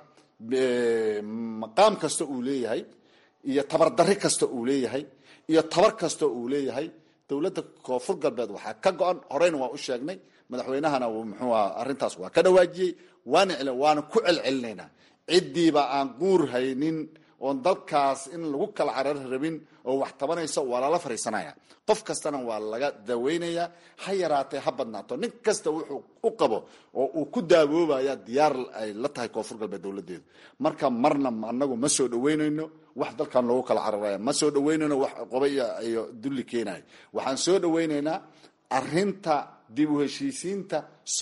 maqaam kasta uu leeyahay iyo tabardarri kasta uu leeyahay iyo tabar kasta uu leeyahay dowladda koonfur galbeed waxaa ka go-an horeyna waa u sheegnay madaxweynahana muxuu aha arrintaas waa ka dhawaajiyey waana waana ku celcelinaynaa ciddiiba aan guur haynin oon dalkaas in lagu kala carar rabin oo wax tabanaysa waa lala fariisanaya qof kastana waa laga daweynayaa ha yaraatee ha badnaato nin kasta wuxuu u qabo oo uu ku daawoobaya diyaar ay la tahay koonfur galbeed dowladeedu marka marna anagu ma soo dhaweynayno wax dalkan loogu kala cararaya ma soo dhaweynayno wax qoba iyo dulli keenayo waxaan soo dhaweynaynaa arinta dib u heshiisiinta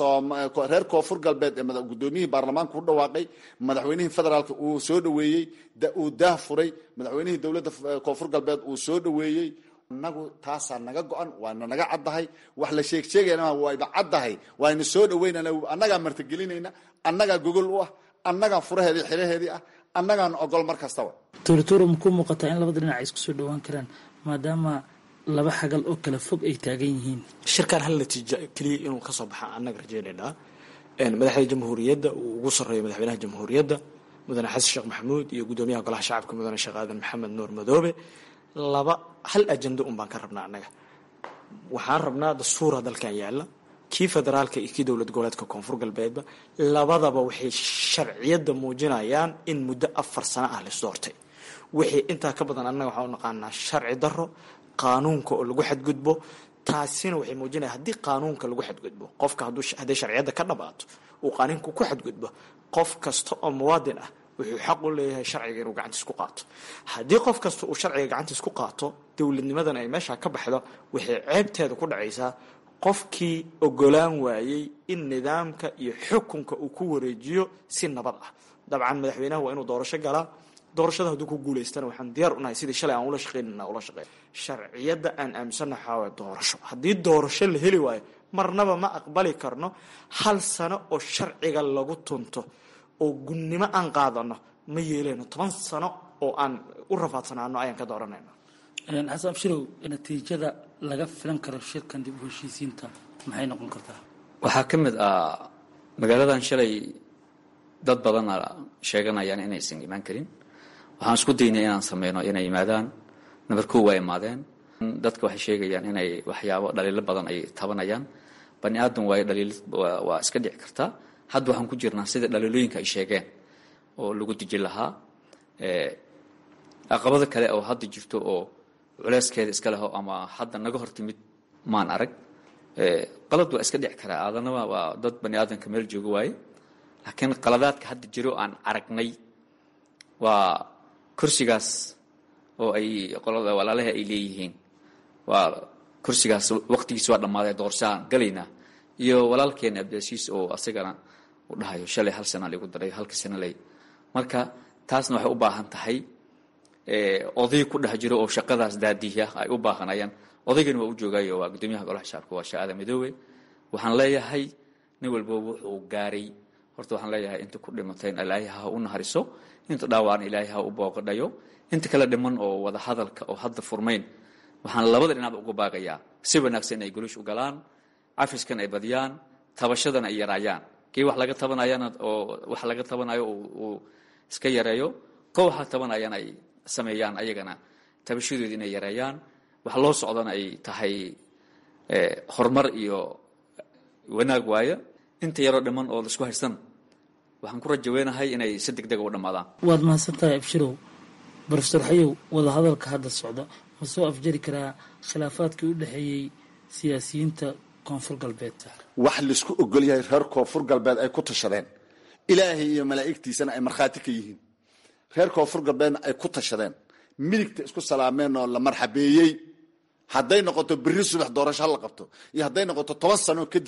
reer koonfur galbeed ee gudoomiyihii baarlamaanka u dhawaaqay madaxweynihii federaalk uu soo dhaweeyey uu daah furay madaxweynihii dowladda koonfur galbeed uu soo dhaweeyey anagu taasaa naga go-an waana naga caddahay wax la sheeg sheegayna wayba caddahay waayna soo dhaweynana annagaa martigelinayna annagaa gogol u ah annagaa furaheedii xiraheedii ah annagaan ogol mar kastaba tuurituura makuu muuqataa in labada dhinac ay isku soo dhawaan karaan maadaama laba xagal oo kala fog ay taagan yihiin shirkan hal natiijo keliya inuu ka soo baxa annaga rajaynaynaa madaxda jamhuuriyadda uu ugu sarreeyo madaxweynaha jamhuuriyadda mudane xasan sheekh maxamuud iyo guddoomiyaha golaha shacabka mudane sheekh aadan maxamed nuur madoobe laba hal ajando un baan ka rabnaa annaga waxaan rabnaa dastuura dalkan yaalla kii federaalka iyo kii dowlad goboleedka koonfur galbeedba labadaba waxay sharciyadda muujinayaan in muddo afar sano ah lais doortay wixii intaa ka badan annaga waxaan u naqaanaa sharci darro qaanuunka oo lagu xadgudbo taasina waxay muujinaya haddii qaanuunka lagu xadgudbo qofka hadday sharciyadda ka dhabaato uu qaanuunka ku xadgudbo qof kasta oo muwaadin ah wuxuu xaq u leeyahay sharciga inuu gacantiis ku qaato haddii qof kasta uu sharciga gacantiis ku qaato dowladnimadan ay meesha ka baxdo waxay ceebteeda ku dhacaysaa qofkii ogolaan waayey in nidaamka iyo xukunka uu ku wareejiyo si nabad ah dabcan madaxweynaha waa inuu doorasho galaa doorashada hadduu ku guulaystana waxaan diyaar unahay sidii shalay aan ula shaqaynana ula shaqeyn sharciyadda aan aaminsanna waxaa waaya doorasho haddii doorasho la heli waayo marnaba ma aqbali karno hal sano oo sharciga lagu tunto oo gunnimo aan qaadano ma yeeleyno toban sano oo aan u rafaadsanaano ayaan ka dooranayna xasan abshirow natiijada laga filan karo shirkan dib u heshiisiinta maxay noqon kartaa waxaa ka mid ah magaaladan shalay dad badana sheeganayaan inaysan imaan karin waxaan isku daynay inaan sameyno inay yimaadaan nabar kow waa imaadeen dadka waxay sheegayaan inay waxyaabo dhaliilo badan ay tabanayaan bani aadam waayo dhaliil waa iska dhici kartaa hadda waxaan ku jirnaa sida dhaliilooyinka ay sheegeen oo lagu dejin lahaa caqabado kale oo hadda jirto oo culeyskeeda iska leho ama hadda naga hor timid maan arag qalad waa iska dhici karaa aadanaba waa dad bani aadamka meel jooga waaye laakiin qaladaadka hadda jiro aan aragnay waa kursigaas oo ay qolada walaalaha ay leeyihiin waa kursigaas waqtigiis waa dhammaaday doorashaan galaynaa iyo walaalkeena abdiasiis oo asagana u dhahayo shalay hal sana lagu daray halka sana lay marka taasna waxay u baahan tahay oday ku dhex jiro oo shaqadaas daadiya ay u baahanayaan odaygani waa u joogayo waa guddoomiyaha golaha shacabka waa shaada midoobe waxaan leeyahay nin walba wuxuu gaaray horta waxaan leeyahay inta ku dhimatay in ilaahay ha u nahariso inta dhaawacna ilaahay ha u booqadhayo inta kala dhiman oo wada hadalka oo hadda furmayn waxaan labada dhinacba uga baagayaa si wanaagsan ay golish u galaan cafiskan ay badiyaan tabashadana ay yaraayaan kii wax laga tabanayana oo wax laga tabanayo uu iska yareeyo ko waxa tabanayaan ay sameeyaan ayagana tabashadooda inay yareeyaan wax loo socdana ay tahay horumar iyo wanaag waayo inta yaroo dhiman oo laisku haysan waxaan ku rajaweynahay inay si deg dega u dhammaadaan waad mahadsantahay abshirow brofesor xayow wadahadalka hadda socda ma soo afjari karaa khilaafaadkii u dhexeeyey siyaasiyiinta koonfur galbeed wax laisku ogol yahay reer koonfur galbeed ay ku tashadeen ilaahay iyo malaa'igtiisana ay markhaati ka yihiin reer koonfur galbeedna ay ku tashadeen midigta isku salaameen oo la marxabeeyey hadday noqoto berri subax doorasho ha la qabto iyo hadday noqoto toban sano kadib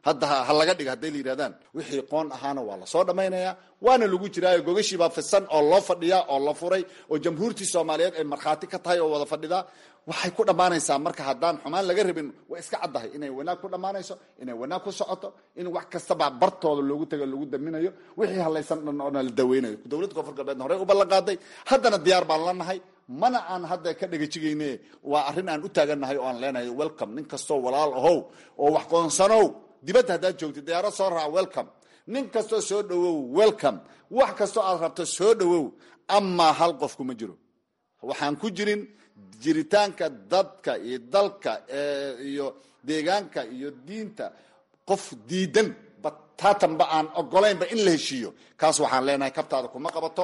hadda ha laga dhiga hadday la yidhahdaan wixii qoon ahaana waa lasoo dhammaynayaa waana lagu jiraayo gogashiibaa fidsan oo loo fadhiyaa oo la furay oo jamhuurtii soomaaliyeed ay markhaati ka tahay oo wada fadhidaa waxay ku dhammaanaysaa marka haddaan xumaan laga rabin way iska caddahay inay wanaag ku dhammaanayso inay wanaag ku socoto in wax kastaba bartooda loogu tago lagu daminayo wixii halaysan dhan oona la daweynayo dowladda koonfur galbeedna horey u ballan qaaday haddana diyaar baan la nahay mana aan hadda ka dhegajigayne waa arrin aan u taagannahay oo aan leenahay welcome nin kastoo walaal ahow oo wax qoonsanow dibadda haddaad joogtid diyaarad soo raac welcome nin kastoo soo dhowow welcome wax kastoo aad rabto soo dhowow amaa hal qof kuma jiro waxaan ku jirin jiritaanka dadka iyo dalka iyo deegaanka iyo diinta qof diidan bataatanba aan ogolaynba in la heshiiyo kaas waxaan leenahay kabtaada kuma qabato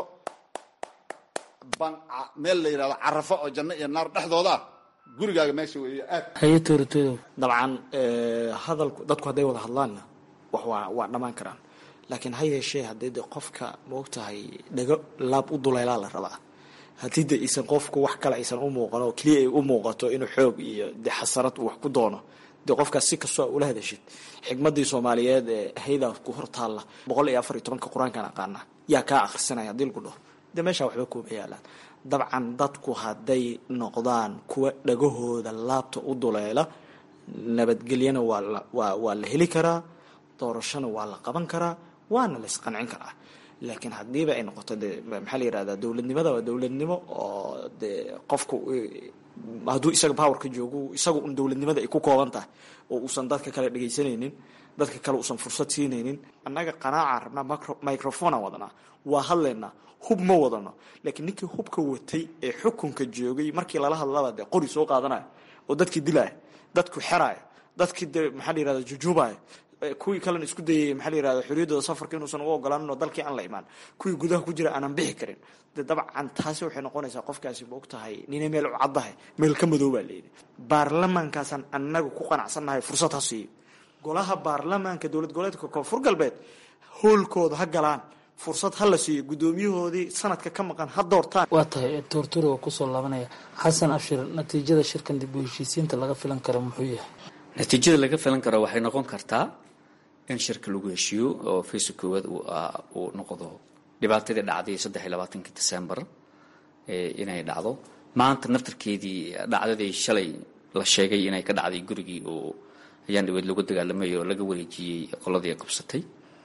meel la yidhahdo carafo oo janno iyo naar dhexdooda ah gurigaaga meesha weeye aad haye tooratodow dabcan hadalku dadku hadday wada hadlaanna wax waa waa dhammaan karaan laakiin ha yeeshee haddii de qofka maogtahay dhago laab u duleylaa la rabaa haddii de isan qofku wax kale aysan u muuqan oo keliya ay u muuqato inuu xoog iyo de xasarad uu wax ku doono dee qofkaas si kastoo ula hadashid xikmadii soomaaliyeed ee haydaa ku hor taalla boqol iyo afar iyo tobanka qur-aankaan aqaana yaa kaa akhrisanaya haddii lagu dhaho dee meeshaa waxba kuuma yaalaan dabcan dadku hadday noqdaan kuwa dhagahooda laabta u duleela nabadgelyana waa la waa waa la heli karaa doorashona waa la qaban karaa waana la isqancin karaa laakiin haddiiba ay noqoto de maxaa la yihahdaa dowladnimada waa dowladnimo oo dee qofku hadduu isaga powerka joogo isaga un dowladnimada ay ku kooban tahay oo uusan dadka kale dhegaysanaynin dadka kale uusan fursad siinaynin annaga qanaacaan rabnaa microphonaan wadanaa waa hadlaynaa hub ma wadano laakiin ninkii hubka watay ee xukunka joogay markii lala hadlaba dee qori soo qaadanaya oo dadkii dilaya dadku xeraya dadkii de maxaa la yihahda jujuubaya kuwii kalena isku dayay maxaa la yihahda xorriyaddooda safarka inuusan uga ogolaanin oo dalkii aan la imaan kuwii gudaha ku jira aanan bixi karin de dabcan taasi waxay noqonaysaa qofkaasi ma og tahay ninay meel u caddahay meel ka madow baa layidhi baarlamaankaasaan annaga ku qanacsannahay fursad ha siiyo golaha baarlamaanka dowlad goboleedka koonfur galbeed hoolkooda ha galaan fursad ha la siiyo guddoomiyahoodii sanadka ka maqan ha doortaan waa tahay toortore waa kusoo laabanaya xasan abshir natiijada shirkan dib u heshiisiinta laga filan karo muxuu yahay natiijada laga filan karo waxay noqon kartaa in shirka lagu heshiiyo oo faysa koowaad uu noqdo dhibaatadii dhacday saddex iyo labaatankii december inay dhacdo maanta naftarkeedii dhacdadii shalay la sheegay inay ka dhacday gurigii oo ayaan dhaweyd lagu dagaalamay oo laga wareejiyey qoladii qabsatay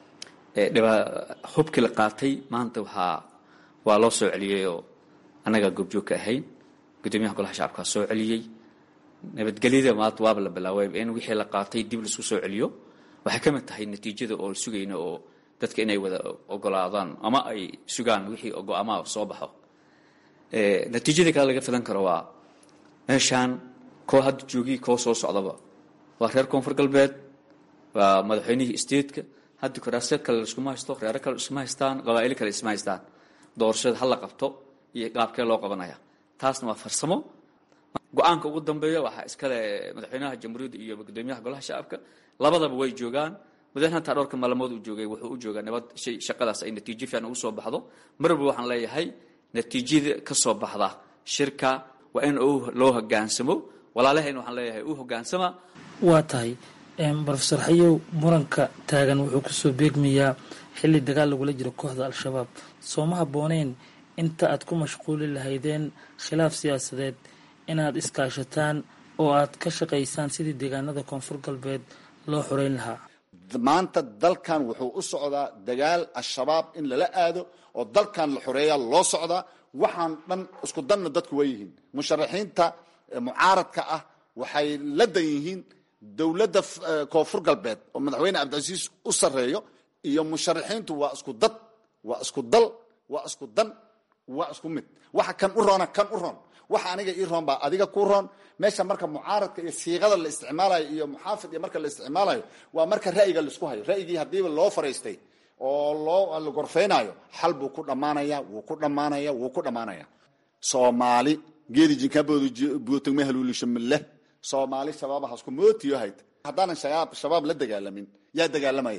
hubkii la qaatay maanta waxaa waa loo soo celiyey oo annagaa goobjoog ka ahayn guddoomiyaha golaha shacabkaa soo celiyey nabadgelyada maanta waaba la bilaaway in wixii la qaatay dib laisku soo celiyo waxay ka mid tahay natiijada oo sugayna oo dadka inay wada ogolaadaan ama ay sugaan wixii go-aamaha soo baxo natiijada kale laga filan karo waa meeshaan koo hadda joogii koo soo socdaba waa reer koonfur galbeed waa madaxweynihii statetka hadda kuraasyo kale laiskuma haysto reero kale iskuma haystaan qabaa'ilo kale isma haystaan doorashada ha la qabto iyo qaabkee loo qabanaya taasna waa farsamo go-aanka ugu dambeeya waxaa iskale madaxweynaha jamhuuriyadda iyo gudoomiyaha golaha shacabka labadaba way joogaan madaxweyne hataa dhowrka maalmood uu joogay wuxuu u joogaa nabad shay shaqadaas ay natiijo fiican ugu soo baxdo marwalba waxaan leeyahay natiijada ka soo baxda shirka waa in loo hogaansamo walaalahayna waxaan leeyahay u hogaansama waa tahay rofeor xayow muranka taagan wuxuu kusoo beegmayaa xilli dagaal lagula jiro kooxda al-shabaab sooma habbooneyn inta aad ku mashquuli lahaydeen khilaaf siyaasadeed inaad iskaashataan oo aad ka shaqaysaan sidii deegaanada koonfur galbeed loo xoreyn lahaa maanta dalkan wuxuu u socdaa dagaal al-shabaab in lala aado oo dalkan la xoreeya loo socdaa waxaan dhan isku danna dadku waa yihiin musharaxiinta mucaaradka ah waxay la dan yihiin dowladda koonfur galbeed oo madaxweyne cabdicasiis u sarreeyo iyo musharaxiintu waa isku dad waa isku dal waa isku dan waa isku mid waxa kan u roona kan u roon waxa aniga ii roon baa adiga ku roon meesha marka mucaaradka iyo siiqada la isticmaalayo iyo muxaafid iyo marka la isticmaalayo waa marka ra'yiga laisku hayo ra'yigii haddiiba loo fariistay oo loo la gorfaynayo xal buu ku dhammaanaya wuu ku dhammaanaya wuu ku dhammaanaya soomaali geedi jinkaaboodubuutagme haluulishamileh soomaali shabaabahasku mootiyo hayta haddaanan shabaab la dagaalamin yaa dagaalamaya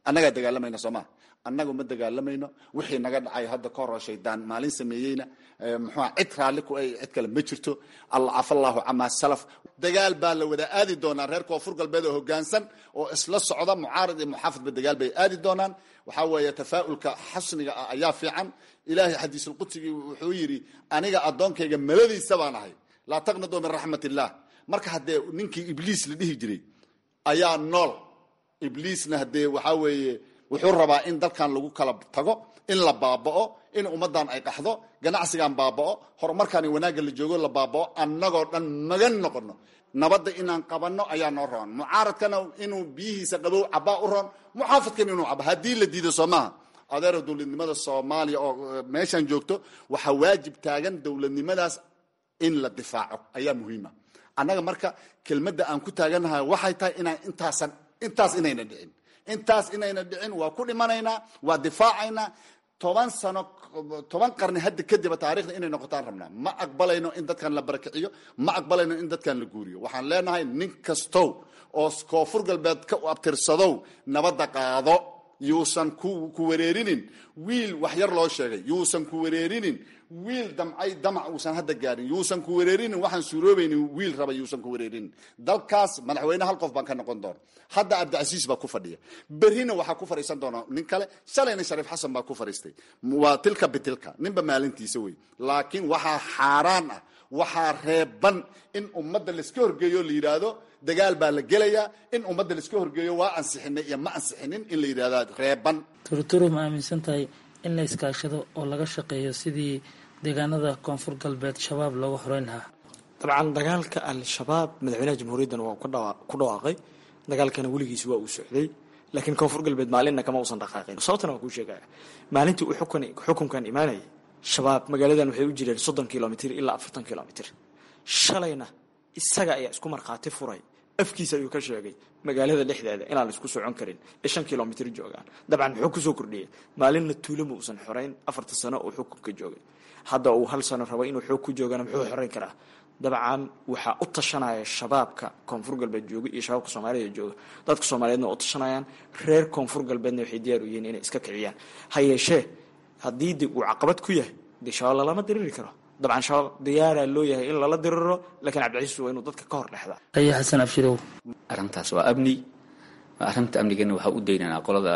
annagaa dagaalamayna soo maa annagu ma dagaalamayno wixii naga dhacay hadda ka horo shaydaan maalin sameeyeyna muxua cid raalli ku ay cid kale ma jirto cafallahu camaa salaf dagaal baa la wada aadi doonaa reer koonfur galbeed oo hogaansan oo isla socda mucaarad iyo muxaafidba dagaal bay aadi doonaan waxaa weeye tafaa'ulka xasniga ah ayaa fiican ilaahay xadiisulqudsigii wuxuu yidhi aniga addoonkayga maladiisa baan ahay laa taqnaduu min raxmat illah marka haddee ninkii ibliis la dhihi jiray ayaa nool ibliisna haddee waxaa weeye wuxuu rabaa in dalkan lagu kala tago in la baaba'o in ummaddan ay qaxdo ganacsigan baaba'o horumarkaan wanaagga la joogo la baaba'o annagoo dhan magan noqono nabadda inaan qabanno ayaa noo roon mucaaradkana inuu biyihiisa qabow cabaa u roon muxaafidkana inuu cabo haddii la diido soo maaha adeero dowladnimada soomaaliya oo meeshaan joogto waxaa waajib taagan dowladnimadaas in la difaaco ayaa muhiima annaga marka kelmadda aan ku taagannahay waxay tahay inaan intaasan intaas inayna dhicin intaas inayna dhicin waa ku dhimanaynaa waa difaacaynaa toban sano toban qarni hadda kadiba taarikhda inay noqotaan rabnaa ma aqbalayno in dadkan la barakiciyo ma aqbalayno in dadkan la guuriyo waxaan leenahay nin kastow oo koonfur galbeed ka abtirsadow nabadda qaado yuusan ku wareerinin wiil wax yar loo sheegay yuusan ku wareerinin wiil damcay damac uusan hadda gaarin yuusan ku wareerinin waxaan suuroobaynin wiil raba yuusan ku wareerinin dalkaas madaxweyne hal qof baan ka noqon doona hadda cabdicasiis baa ku fadhiya berrina waxaa ku fadhiisan doona nin kale shalayna shariif xasan baa ku fadhiistay waa tilka bitilka ninba maalintiisa wey laakiin waxaa xaaraan ah waxaa reeban in ummadda laiska horgeeyo la yidhaahdo dagaal baa la gelayaa in ummadda laiska horgeeyo waa ansixinay iyo ma ansixinin in la yidhahda reeban turuturu ma aaminsan tahay in la iskaashado oo laga shaqeeyo sidii deegaanada koonfur galbeed shabaab looga horeyn lahaa dabcan dagaalka al-shabaab madaxweynaha jamhuuriyaddan waa ku dhawaaqay dagaalkana weligiis waa uu socday laakiin koonfur galbeed maalinna kama uusan dhaqaaqin sababtana waa kuu sheegaya maalintii uu xukunkan imaanayay shabaab magaaladan waxay u jireen soddon kilomitr ilaa afartan kilomitr shalayna isaga ayaa isku markhaati furay afkiisa ayuu ka sheegay magaalada dhexdeeda inaan la isku socon karin ee shan kilomitr joogaan dabcan muxuu kusoo kordhiyey maalinna tuulama uusan xorayn afarta sano oo xukunka joogay hadda uu hal sano rabo inuu xoog ku joogana muxuu xorayn karaa dabcan waxaa u tashanaya shabaabka koonfur galbeed jooga iyo shabaabka soomaalida jooga dadka soomaaliyeedna waa u tashanayaan reer koonfur galbeedna waxay diyaar u yihiin inay iska kiciyaan ha yeeshee haddii de uu caqabad ku yahay dee shabaab lalama diriri karo dabcan shabaab diyaaraa loo yahay in lala diriro laakiin cabdicasiis waa inuu dadka ka hor dhexdaa aya xasan abshirow arrintaas waa amni arrinta amnigana waxaa u daynaynaa qolada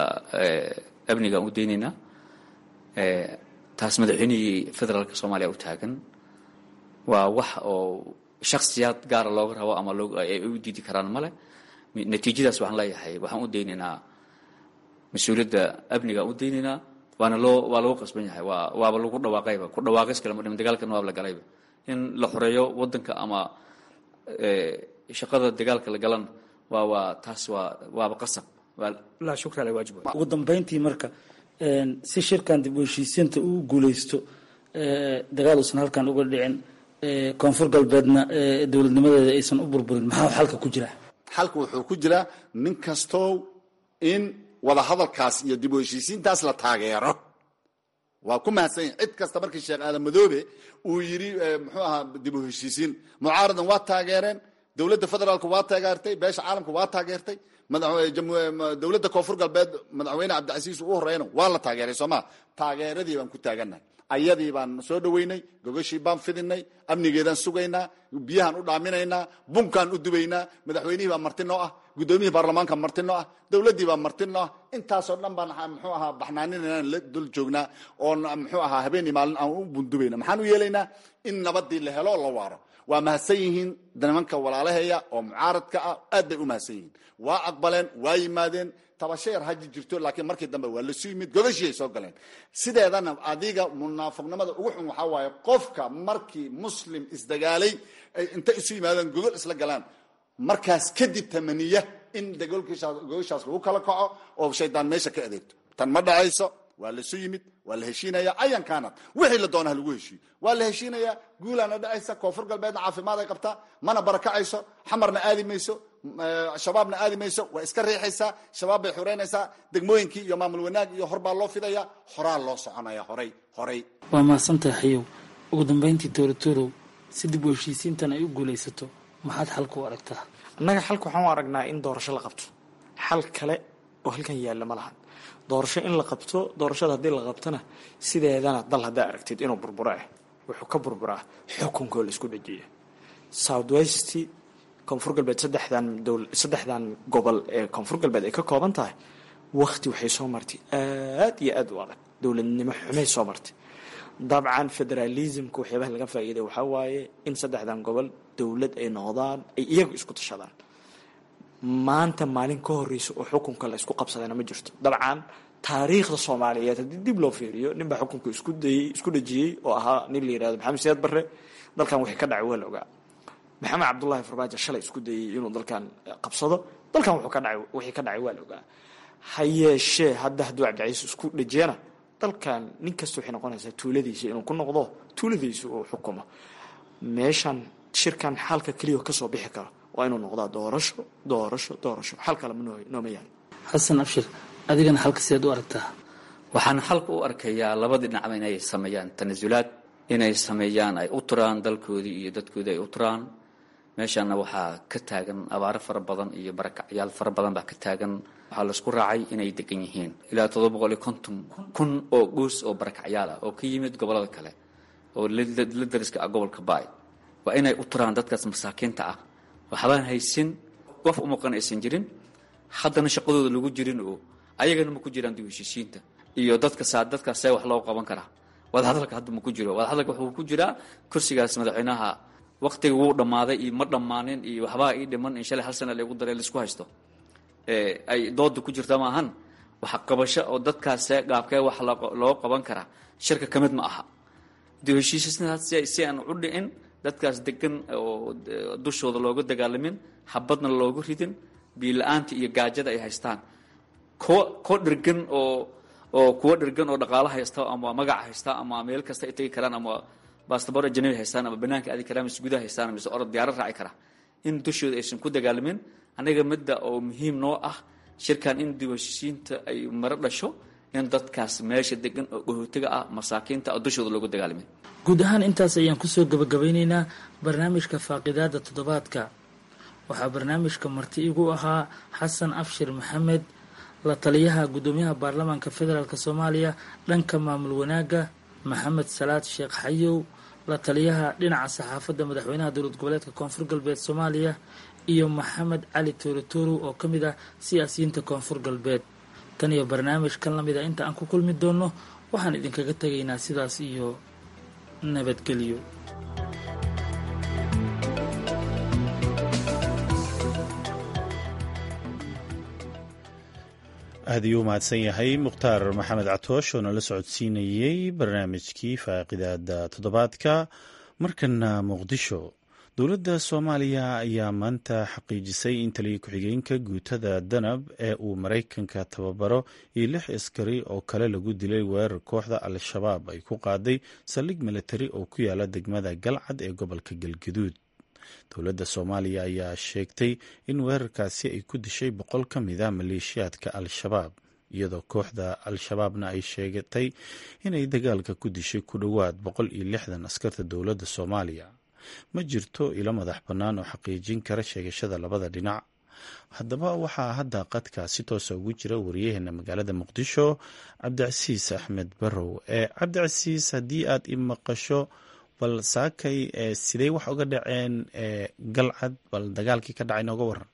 amnigaan u daynaynaa taas madaxweynihii federaalka soomaaliya u taagan waa wax oo shaksiyaad gaara looga rabo ama ay u diidi karaan male natiijadaas waxaan leeyahay waxaan u daynaynaa mas-uuliyadda amnigaan u daynaynaa waana loo waa lagu qasban yahay waa waaba lagu dhawaaqayba ku dhawaaqis kale ma dhiman dagaalkan waaba la galayba in la xoreeyo waddanka ama shaqada dagaalka la galan waa waa taas waa waaba qasab laa shukra ala waajib ugu dambeyntii marka si shirkan dib u heshiisiinta uu guuleysto dagaal uusan halkan uga dhicin koonfur galbeedna dowladnimadeeda aysan u burburin maxaa xalka ku jira xalka wuxuu ku jiraa nin kastow in wada hadalkaas iyo dib u heshiisiintaas la taageero waa ku mahadsan yahi cid kasta markii sheekh aadan madoobe uu yidhi muxuu ahaa dib u heshiisiin mucaaradan waa taageereen dowladda federaalku waa taageertay beesha caalamka waa taageertay dowladda koonfur galbeed madaxweyne cabdicasiis uu horeyna waa la taageeray sooma taageeradii baan ku taagannahay ayadii baan soo dhoweynay gogashii baan fidinay amnigeedaan sugaynaa biyahaan u dhaaminaynaa bunkaan u dubaynaa madaxweynihii baa marti noo ah guddoomiyihii baarlamaanka marti noo ah dowladdii baa marti noo ah intaasoo dhan baan muxuu ahaa baxnaaninaynan la dul joognaa oon muxuu ahaa habeenii maalin aan u bundubayna maxaan u yeelaynaa in nabadii la helo la waaro waa mahadsan yihiin nimanka walaalaheeya oo mucaaradka ah aad bay u mahadsan yihiin waa aqbaleen waa yimaadeen tabasho yar haji jirto laakiin markii dambe waa lasu yimid gogashii ay soo galeen sideedana adiga munaafiqnimada ugu xun waxaa waaye qofka markii muslim isdagaalay ay inta isu yimaadeen gogol isla galaan markaas kadib tamaniya in gogoshaas lagu kala kaco oo shaydaan meesha ka adeegto tan ma dhacayso waa lasu yimid waa la heshiinaya ayan kaanad wixii la doona ha lagu heshiiyo waa la heshiinaya guulaana dhacaysa koonfur galbeedna caafimaad ay qabtaa mana barakacayso xamarna aadi mayso shabaabna aadi mayso waa iska riixaysaa shabaab bay xureynaysaa degmooyinkii iyo maamul wanaag iyo horbaa loo fidaya horaa loo soconaya horay horay waa mahadsantahay xayow ugu dambeyntii toorotorow si dib u heshiisiintan ay u guulaysato maxaad xalka u aragtaa annaga xalka waxaan u aragnaa in doorasho la qabto xal kale oo halkan yaalla ma lahan doorasho in la qabto doorashada haddii la qabtona sideedana dal haddaa aragtid inuu burburo ah wuxuu ka burburaa xukunkoo la isku dhajiya south west koonfur galbeed saddexdan dowl saddexdan gobol ee koonfur galbeed ay ka kooban tahay wakti waxay soo martay aad iyo aad u adag dowladnimo xumay soo martay dabcan federalismka waxyaabaha laga faa'iiday waxaa waaye in saddexdan gobol dowlad ay noqdaan ay iyagu isku tashadaan maanta maalin ka horeysa oo xukunka la isku qabsadayna ma jirto dabcan taariikhda soomaaliyeed haddii dib loo fiiriyo ninbaa xukunka isku dayey isku dhajiyey oo ahaa nin la yirahdo maxamed siyaad barre dalkan wixii ka dhacay waa la ogaa maxamed cabdullaahi farmaajo shalay isku dayey inuu dalkan qabsado dalkan wuxuu ka dhacay wixii ka dhacay waa la ogaa ha yeeshee hadda hadduu cabdicaiis isku dhajiyana dalkan nin kasta waxay noqonaysaa tuuladiisa inuu ku noqdo tuuladiisa uu xukumo meeshan shirkan xalka keliya kasoo bixi kara waa inuu noqdaa doorasho doorasho doorasho xal kale nooma yahay xasan abshir adigana halka sideed u aragtaa waxaan xalka u arkayaa labada dhinacba inay sameeyaan tanasulaad inay sameeyaan ay u turaan dalkoodii iyo dadkoodii ay u turaan meeshaana waxaa ka taagan abaaro fara badan iyo barakacyaal fara badan baa ka taagan waxaa laisku raacay inay degan yihiin ilaa todoba boqol iyo konton kun oo guus oo barakacyaal ah oo ka yimid gobolada kale oo la dariska ah gobolka baay waa inay u turaan dadkaas masaakiinta ah waxbaan haysin qof umuqan aysan jirin haddana shaqadooda lagu jirin oo ayagana ma ku jiraan dib heshiisiinta iyo dadka saa dadkaas see wax loo qaban karaa wadahadalka hadda ma ku jiro wadahadalka wuxuu ku jiraa kursigaas madaxweynaha waqtiga wuu dhammaaday iyo ma dhammaanin iyo waxbaa ii dhiman in shalay hal sana lagu daray laisku haysto ay dooda ku jirta maahan wax qabasho oo dadkaas see gaabkee wax loo qaban karaa shirka ka mid ma aha dib heshiisiintaas si aan u dhicin dadkaas degan oo dushooda looga dagaalamin habadna loogu ridin biila-aanta iyo gaajada ay haystaan kuwa kuwa dhergan oo oo kuwa dhergan oo dhaqaalo haysta ama magac haysta ama meel kasta ay tegi karaan ama bastabor ajanabi haystaan ama banaanka aadi karaan mise gudaha haystaan mise orod diyaarad raaci kara in dushooda aysan ku dagaalamin aniga midda oo muhiim noo ah shirkan in dib heshiisiinta ay maro dhasho in dadkaas meesha degan oo dhahootiga ah masaakiinta oo dushooda loogu dagaalamin guud ahaan intaas ayaan kusoo gabagabeyneynaa barnaamijka faaqidaada toddobaadka waxaa barnaamijka marti igu ahaa xasan abshir maxamed la taliyaha guddoomiyaha baarlamaanka federaalk soomaaliya dhanka maamul wanaagga maxamed salaad sheekh xayow la taliyaha dhinaca saxaafadda madaxweynaha dowlad goboleedka koonfur galbeed soomaaliya iyo maxamed cali toorotoro oo ka mid ah siyaasiyiinta koonfur galbeed tan iyo barnaamijkan lamid a inta aan ku kulmi doonno waxaan idinkaga tegaynaa sidaas iyo nabadgelyo aad ayuu u mahadsan yahay mukhtaar maxamed catoosh oo nala socodsiinayey barnaamijkii faaqidaada toddobaadka markana muqdisho dowladda soomaaliya ayaa maanta xaqiijisay in taliya ku-xigeenka guutada danab ee uu maraykanka tababaro iyo lix askari oo kale lagu dilay weerar kooxda al-shabaab ay ku qaaday saldhig militari oo ku yaala degmada galcad ee gobolka galgaduud dowladda soomaaliya ayaa sheegtay in weerarkaasi ay ku dishay boqol ka mid a maleeshiyaadka al-shabaab iyadoo kooxda al-shabaabna ay sheegatay inay dagaalka ku dishay ku dhowaad boqol iyo lixdan askarta dowladda soomaaliya ma jirto ilo madax bannaan oo xaqiijin kara sheegashada labada dhinac haddaba waxaa hadda qadka si toosa ugu jira wariyaheena magaalada muqdisho cabdicasiis axmed barrow ee cabdicasiis haddii aad i maqasho bal saakay sidey wax uga dhaceen galcad bal dagaalkii ka dhacay nooga waran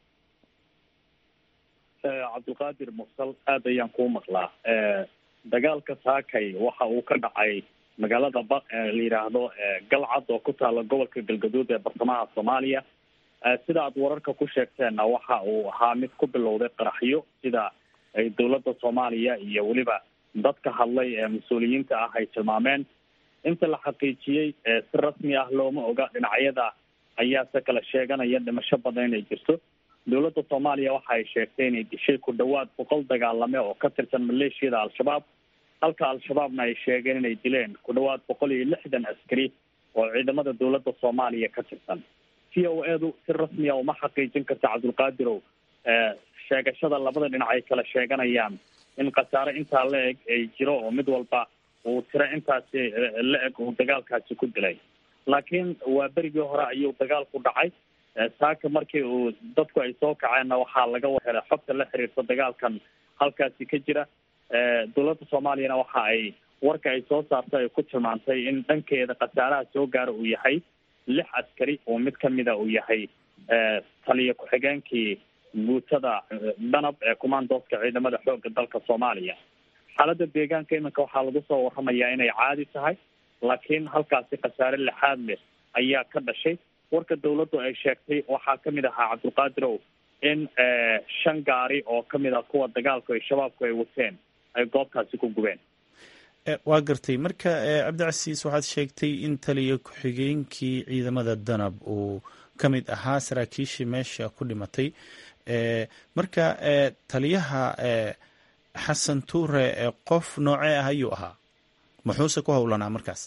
cabdulqaadir mursal aad ayaan kuu maqlaa dagaalka saakay waxa uu ka dhacay magaalada ba la yidhaahdo galcad oo ku taala gobolka galgaduud ee bartamaha soomaaliya sida aad wararka ku sheegteenna waxa uu ahaa mid ku bilowday qaraxyo sida ay dowladda soomaaliya iyo weliba dadka hadlay ee mas-uuliyiinta ah ay tilmaameen inta la xaqiijiyey si rasmi ah looma oga dhinacyada ayaase kala sheeganaya dhimasho badan inay jirto dowladda soomaaliya waxa ay sheegtay inay dishay ku dhawaad boqol dagaalame oo ka tirsan maleeshiyada al-shabaab halka al-shabaabna ay sheegeen inay dileen ku dhawaad boqol iyo lixdan askari oo ciidamada dowladda soomaaliya ka tirsan c o edu si rasmiya uma xaqiijin karta cabdulqaadirow sheegashada labada dhinac ay kala sheeganayaan in khasaare intaa la eg ay jiro oo mid walba uu tiro intaasi la eg uu dagaalkaasi ku dilay laakiin waa berigii hore ayuu dagaalku dhacay saaka markii uu dadku ay soo kaceenna waxaa laga helay xogta la xiriirta dagaalkan halkaasi ka jira dowladda soomaaliyana waxa ay warka ay soo saartay ay ku tilmaantay in dhankeeda khasaaraha soo gaara uu yahay lix askari oo mid kamida uu yahay taliya ku-xigeenkii guutada danab ee commandooska ciidamada xooga dalka soomaaliya xaaladda deegaanka iminka waxaa lagu soo waramayaa inay caadi tahay laakiin halkaasi khasaare lixaad leh ayaa ka dhashay warka dawladdu ay sheegtay waxaa kamid ahaa cabdulqaadirow in shan gaari oo kamid ah kuwa dagaalku ay shabaabku ay wateen ay goobtaasi ku gubeen waa gartay marka cabdicasiis waxaad sheegtay in taliya ku-xigeenkii ciidamada danab uu ka mid ahaa saraakiishii meesha ku dhimatay marka taliyaha xasan tuure qof noocee ah ayuu ahaa muxuuse ku howlanaa markaas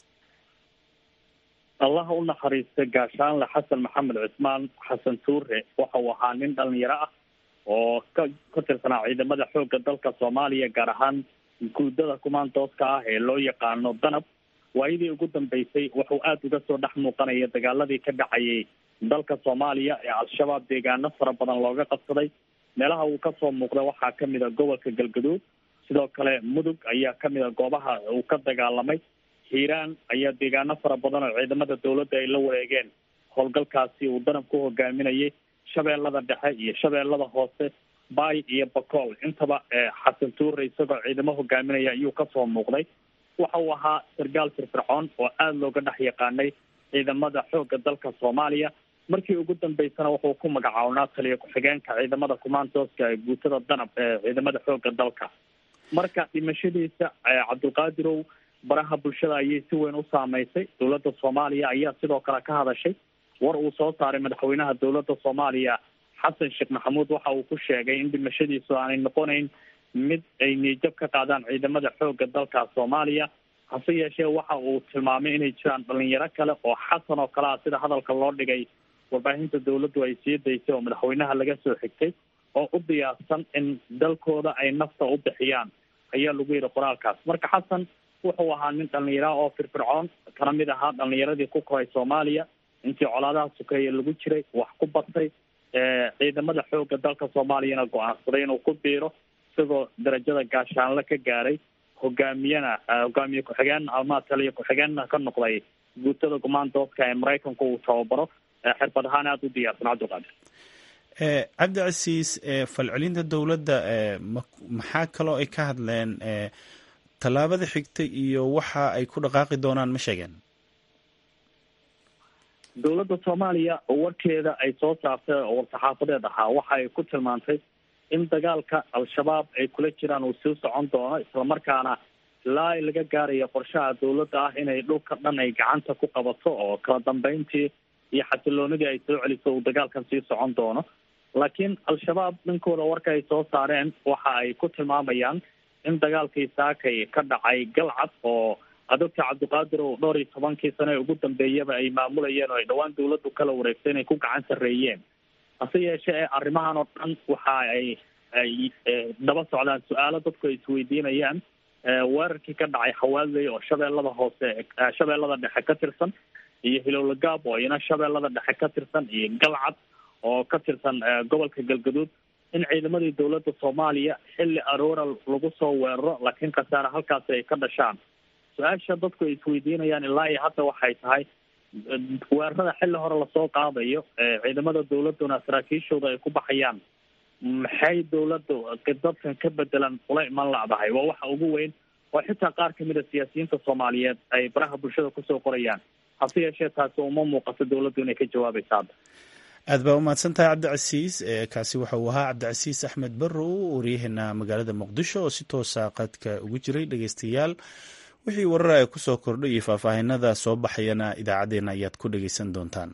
allaha u naxariista gaashaanle xasan maxamed cismaan xasan tuure waxa uu ahaa nin dhalinyaro ah oo ka ka tirsanaa ciidamada xooga dalka soomaaliya gaar ahaan guudada commandooska ah ee loo yaqaano danab waayadii ugu dambeysay wuxuu aada uga soo dhex muuqanaya dagaaladii ka dhacayay dalka soomaaliya ee al-shabaab deegaano fara badan looga qabsaday meelaha uu kasoo muuqda waxaa kamid a gobolka galgaduud sidoo kale mudug ayaa kamid a goobaha uu ka dagaalamay hiiraan ayaa deegaano fara badan oo ciidamada dawladda ay la wareegeen howlgalkaasi uu danab ku hogaaminayay shabeellada dhexe iyo shabeellada hoose baay iyo bakool intaba xasan tuure isagoo ciidamo hogaaminaya ayuu kasoo muuqday waxa uu ahaa sargaal firfircoon oo aada looga dhex yaqaanay ciidamada xooga dalka soomaaliya markii ugu dambeysana wuxuu ku magacaabnaa taliya ku-xigeenka ciidamada commandooska ee guutada danab ee ciidamada xooga dalka marka dhimashadiisa cabdulqaadirow baraha bulshada ayay si weyn u saameysay dowladda soomaaliya ayaa sidoo kale ka hadashay war uu soo saaray madaxweynaha dowladda soomaaliya xasan sheekh maxamuud waxa uu ku sheegay in dhimashadiisu aanay noqonayn mid ay niijab ka qaadaan ciidamada xooga dalka soomaaliya hase yeeshee waxa uu tilmaamay inay jiraan dhalinyaro kale oo xasan oo kale ah sida hadalka loo dhigay warbaahinta dawladdu ay sii daysay oo madaxweynaha laga soo xigtay oo u diyaarsan in dalkooda ay nafta u bixiyaan ayaa lagu yidhi qoraalkaas marka xasan wuxuu ahaa nin dhalinyara oo firfircoon kana mid ahaa dhalinyaradii ku koray soomaaliya intii colaadaha sukeeye lagu jiray wax ku batay ciidamada xooga dalka soomaaliyana go-aansaday inuu ku biiro isagoo darajada gaashaanle ka gaaray hogaamiyena hogaamiye ku-xigeen ama taliya ku-xigeenna ka noqday guutada commandooska ee maraykanku uu tababaro xirfad ahaan aada u diyaarsan cabdiqaadir cabdicasiis falcelinta dowladda maxaa kaloo ay ka hadleen tallaabada xigta iyo waxa ay ku dhaqaaqi doonaan ma sheegeen dowladda soomaaliya warkeeda ay soo saartay oo war-saxaafadeed ahaa waxa ay ku tilmaantay in dagaalka al-shabaab ay kula jiraan uu sii socon doono islamarkaana ilaa ay laga gaarayo qorshaha dowladda ah inay dhulka dhan ay gacanta ku qabato oo kala dambeyntii iyo xasiloonidii ay soo celiso uu dagaalkan sii socon doono laakiin al-shabaab dhankooda warka ay soo saareen waxa ay ku tilmaamayaan in dagaalkii saakay ka dhacay galcad oo adogta cabdiqaadir oo dhowr iyo tobankii sano ee ugu dambeeyaba ay maamulayeen oo ay dhowaan dawladdu kala wareegtay inay ku gacan sarreeyeen hase yeeshee arrimahan oo dhan waxa ay ay daba socdaan su-aalo dadku ay isweydiinayaan weerarkii ka dhacay xawaaley oo shabeellada hoose shabeellada dhexe ka tirsan iyo hilowlagaab oo iyana shabeellada dhexe ka tirsan iyo galcad oo ka tirsan gobolka galgaduud in ciidamadii dowladda soomaaliya xilli aroora lagu soo weeraro laakiin khasaare halkaasi ay ka dhashaan su-aasha dadku ay isweydiinayaan ilaa iyo hadda waxay tahay weerarada xilli hore lasoo qaadayo ciidamada dowladduna saraakiishooda ay ku baxayaan maxay dowladda dadkan ka bedelan ula iman lacdahay waa waxa ugu weyn oo xitaa qaar kamid a siyaasiyiinta soomaaliyeed ay baraha bulshada kusoo qorayaan hase yeeshee taasi uma muuqato dowladdu inay ka jawaabaysa hadda aad baa umahadsan tahay cabdicasiis kaasi waxa uu ahaa cabdicasiis axmed barrow waryaheena magaalada muqdisho oo si toosa qadka ugu jiray dhegeystayaal wixii warar ay kusoo kordhay iyo faahfaahinada soo baxayana idaacaddeenna ayaad ku dhegeysan doontaan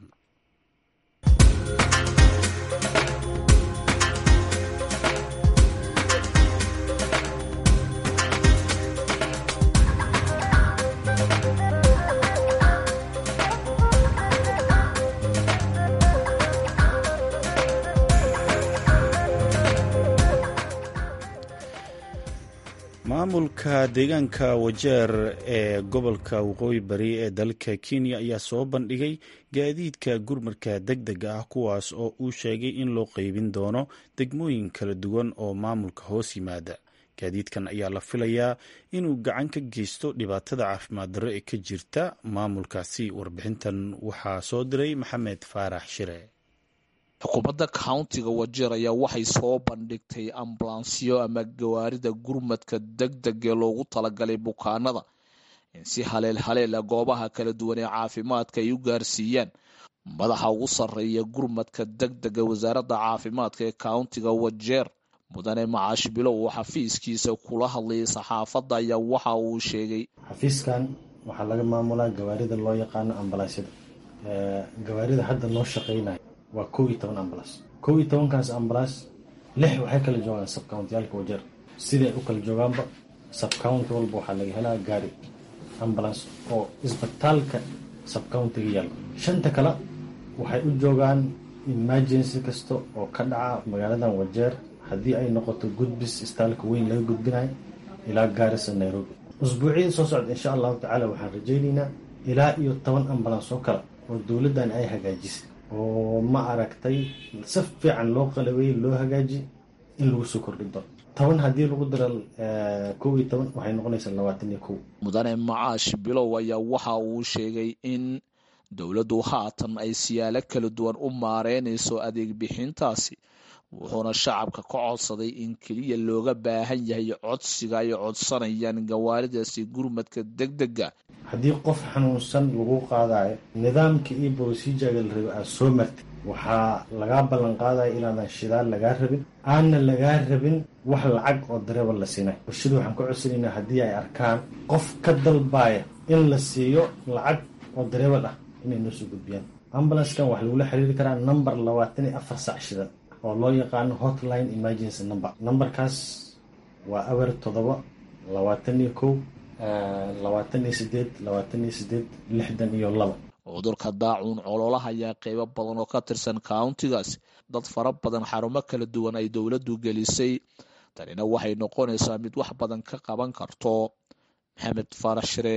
maamulka deegaanka wajeer ee gobolka waqooyi bari ee dalka kenya ayaa soo bandhigay gaadiidka gurmarka deg dega ah kuwaas oo uu sheegay in loo qeybin doono degmooyin kala duwan oo maamulka hoos yimaada gaadiidkan ayaa la filayaa inuu gacan ka geysto dhibaatada caafimaad darro ee ka jirta maamulkaasi warbixintan waxaa soo diray maxamed faarax shire xukuumadda countiga wajeer ayaa waxay soo bandhigtay ambulansyo ama gawaarida gurmadka deg deg ee loogu talagalay bukaanada in si haleel haleela goobaha kala duwan ee caafimaadka ay u gaarsiiyaan madaxa ugu sarreeya gurmadka deg dega wasaaradda caafimaadka ee countiga wajeer mudane macaash bilow oo xafiiskiisa kula hadlayay saxaafadda ayaa waxa uu sheegay xafiiskan waxaa laga maamulaa gawaarida loo yaqaano ambalaasyada gawaarida hadda noo shaqeynaya waa kow iyo toban ambalaas kow iyo tobankaas ambalaas lix waxay kala joogaan sabcountiyaalka wajeer siday u kala joogaanba sabcounty walba waxaa laga helaa gaari ambulance oo isbitaalka sabcountiga yaalla shanta kale waxay u joogaan emergency kasta oo ka dhaca magaaladan wajeer haddii ay noqoto gudbis istaalka weyn laga gudbinayo ilaa gaarisa nairobi usbuucyada soo socda insha allahu tacaala waxaan rajaynaynaa ilaa iyo toban ambulance oo kale oo dowladdan ay hagaajisay oo ma aragtay si fiican loo qalabeeyey loo hagaaji in lagu soo kordhi doono toban haddii lagu daro kow iyo toban waxay noqonaysaa labaatan iyo kow mudane macaash bilow ayaa waxa uu sheegay in dowladdu haatan ay siyaalo kala duwan u maareynayso adeeg bixintaasi wuxuuna shacabka ka codsaday in keliya looga baahan yahay codsiga ay codsanayaan gawaaridaasi gurmadka deg dega haddii qof xanuunsan lagu qaadayo nidaamka iyo brosijaga la rabe aad soo martay waxaa lagaa ballan qaadaya inaadan shidaal lagaa rabin aanna lagaa rabin wax lacag oo dareeba la siinay bulshada waxaan ka codsanaynaa haddii ay arkaan qof ka dalbaaya in la siiyo lacag oo dareebal ah inay noo soo gudbiyaan ambulanskan waxaa lagula xiriiri karaa number labaatan iyo afar sac shidan oo loo yaqaano hotline emergency number numberkaas waa awer toddoba labaatan iyo kow labaatan iyo sideed labaatan iyo sideed lixdan iyo laba cudurka daacuun cololaha ayaa qeybo badan oo ka tirsan countigaas dad fara badan xarumo kala duwan ay dowladdu gelisay tanina waxay noqonaysaa mid wax badan ka qaban karto maxamed faarax shire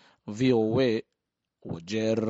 v o a wajeer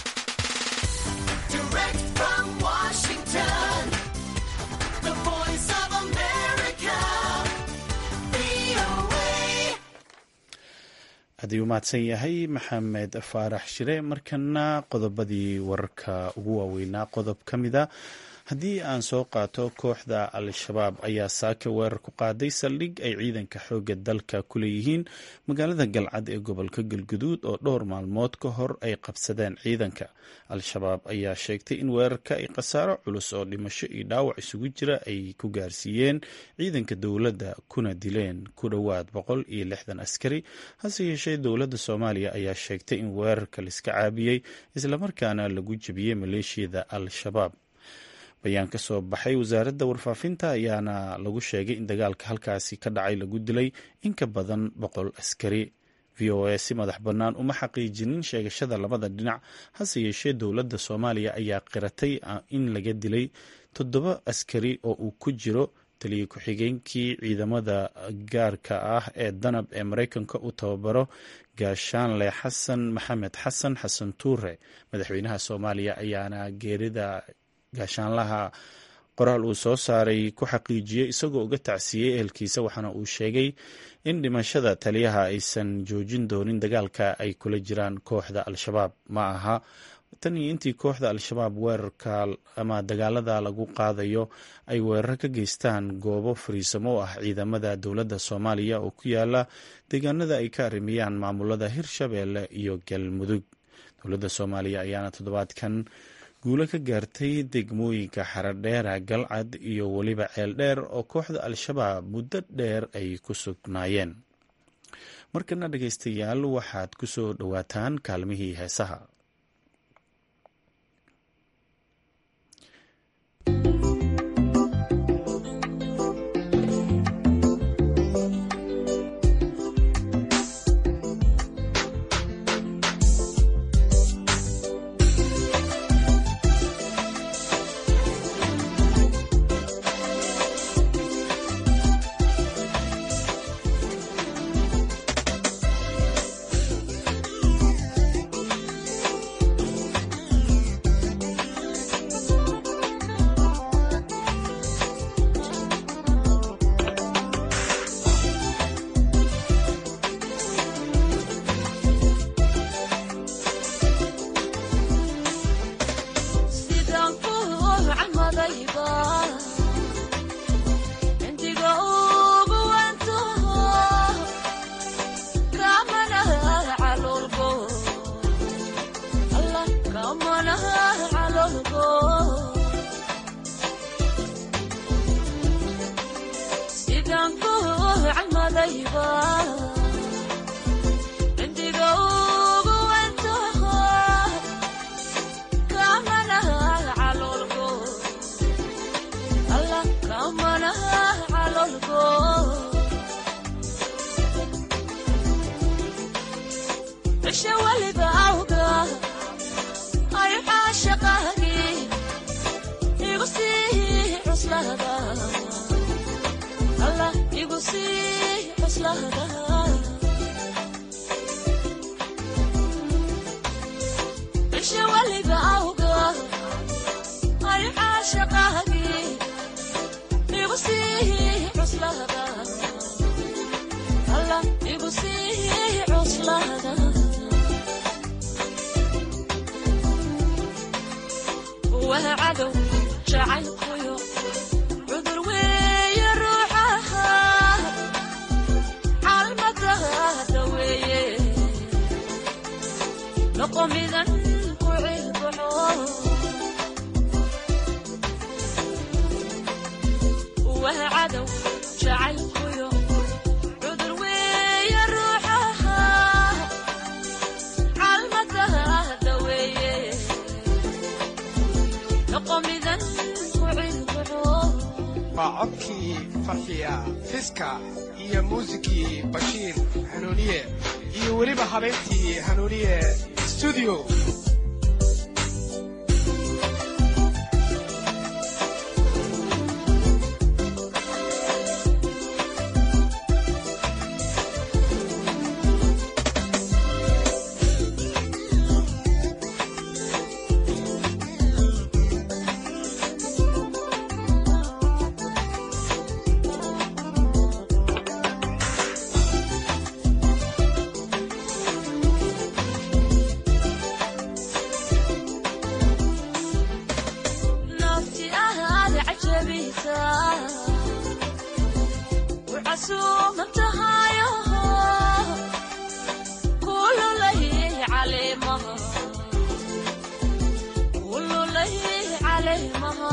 haddii u mahadsan yahay maxamed faarax shire markana qodobadii wararka ugu waaweynaa qodob ka mida haddii aan soo qaato kooxda al-shabaab ayaa saaka weerar ku qaaday saldhig ay ciidanka xoogga dalka ku leeyihiin magaalada galcad ee gobolka galguduud oo dhowr maalmood ka hor ay qabsadeen ciidanka al-shabaab ayaa sheegtay in weerarka ay khasaaro culus oo dhimasho iyo dhaawac isugu jira ay ku gaarsiiyeen ciidanka dowladda kuna dileen ku dhowaad boqol iyo lixdan askari hase yeeshee dowladda soomaaliya ayaa sheegtay in weerarka laiska caabiyey islamarkaana lagu jebiyey maleeshiyada al-shabaab bayaan ka soo baxay wasaaradda warfaafinta ayaana lagu sheegay in dagaalka halkaasi ka dhacay lagu dilay in ka badan boqol askari v o a si madax bannaan uma xaqiijinin sheegashada labada dhinac hase yeeshee dowladda soomaaliya ayaa qiratay in laga dilay toddoba askari oo uu ku jiro taliya ku-xigeenkii ciidamada gaarka ah ee danab ee maraykanka u tababaro gaashaanle xasan maxamed xasan xasan tuure madaxweynaha soomaaliya ayaana geerida gaashaanlaha qoraal uu soo saaray ku xaqiijiyey isagoo uga tacsiiyey ehelkiisa waxaana uu sheegay in dhimashada taliyaha aysan joojin doonin dagaalka ay kula jiraan kooxda al-shabaab ma aha tan iyo intii kooxda al-shabaab weerarka ama dagaalada lagu qaadayo ay weerar ka geystaan goobo fariisamo u ah ciidamada dowladda soomaaliya oo ku yaala deegaanada ay ka arrimiyaan maamulada hirshabeelle iyo galmudug dowladda soomaaliya ayaana toddobaadkan guulo ka gaartay degmooyinka xaradheera galcad iyo weliba ceeldheer oo kooxda al-shabaab muddo dheer ay ku sugnaayeen markana dhegeystayaal waxaad ku soo dhowaataan kaalmihii heesaha waliba cindiga ugu wantaho kamanaha caloolgo alla kamanaha caloolgo cishe waliba awga ay caashaqaagi igu sii cuslada alla igu sii cuslada cishe waliba awga ay caashaqaagi igu sii cuslada alla igu sii cuslada waa cadow jacaylkuyo cudur weeye ruuxaha caalmadaada weeye noqo midan ku cilbaxo waa cadow jacaylkuyo cudur weeye ruuxaha caalmadaada weeye noqo midan ku cilbaxo waa codkii farxiya fiska iyo muusikii bashiir hanuuniye iyo weliba habeentii hanuuniye studio nafti ahaada cajabisa wcasuuman tahayo kululay caleemaha kululay caleemaha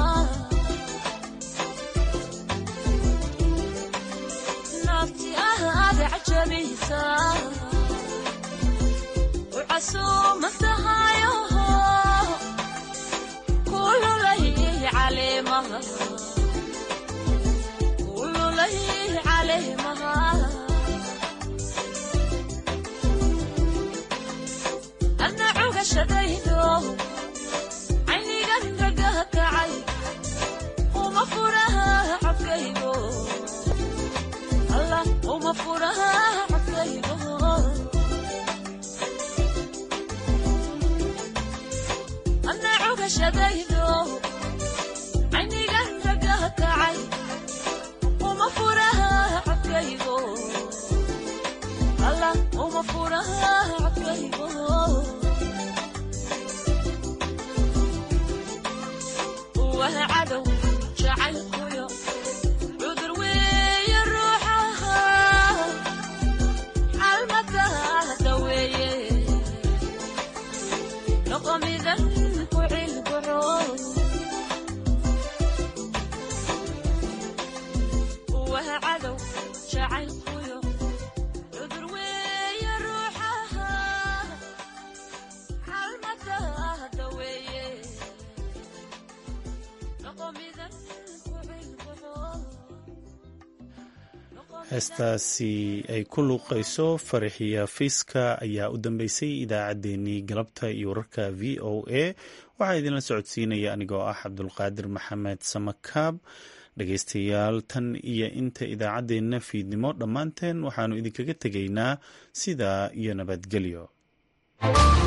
nafti ahaada cajabisa wcasuuman tahayo kululay caleemaha kululay caleemaha adna cugashadaydo caynigan gagaha kacay uma furaha codkaygo allah uma furaha codkaygo adna cugashadaydo caynigan ragaha kacay uma furaha codkaygo alla uma furaha codkaygo waa cadow jacaylkuyo cudur weeye ruuxaha xalmadaada weeye noqo midan ku cilbaxo waa cadow jacaylkuyo cudur weeye ruuxaha xalmadaada weeye noqo midan ku cilbaxo heestaasi ay ku luuqayso faraxiya fiiska ayaa u dambeysay idaacaddeenii galabta iyo wararka v o a waxaa idinla socodsiinaya anigoo ah cabdulqaadir maxamed samakaab dhegaystayaal tan iyo inta idaacaddeenna fiidnimo dhammaanteen waxaannu idinkaga tegaynaa sidaa iyo nabadgelyo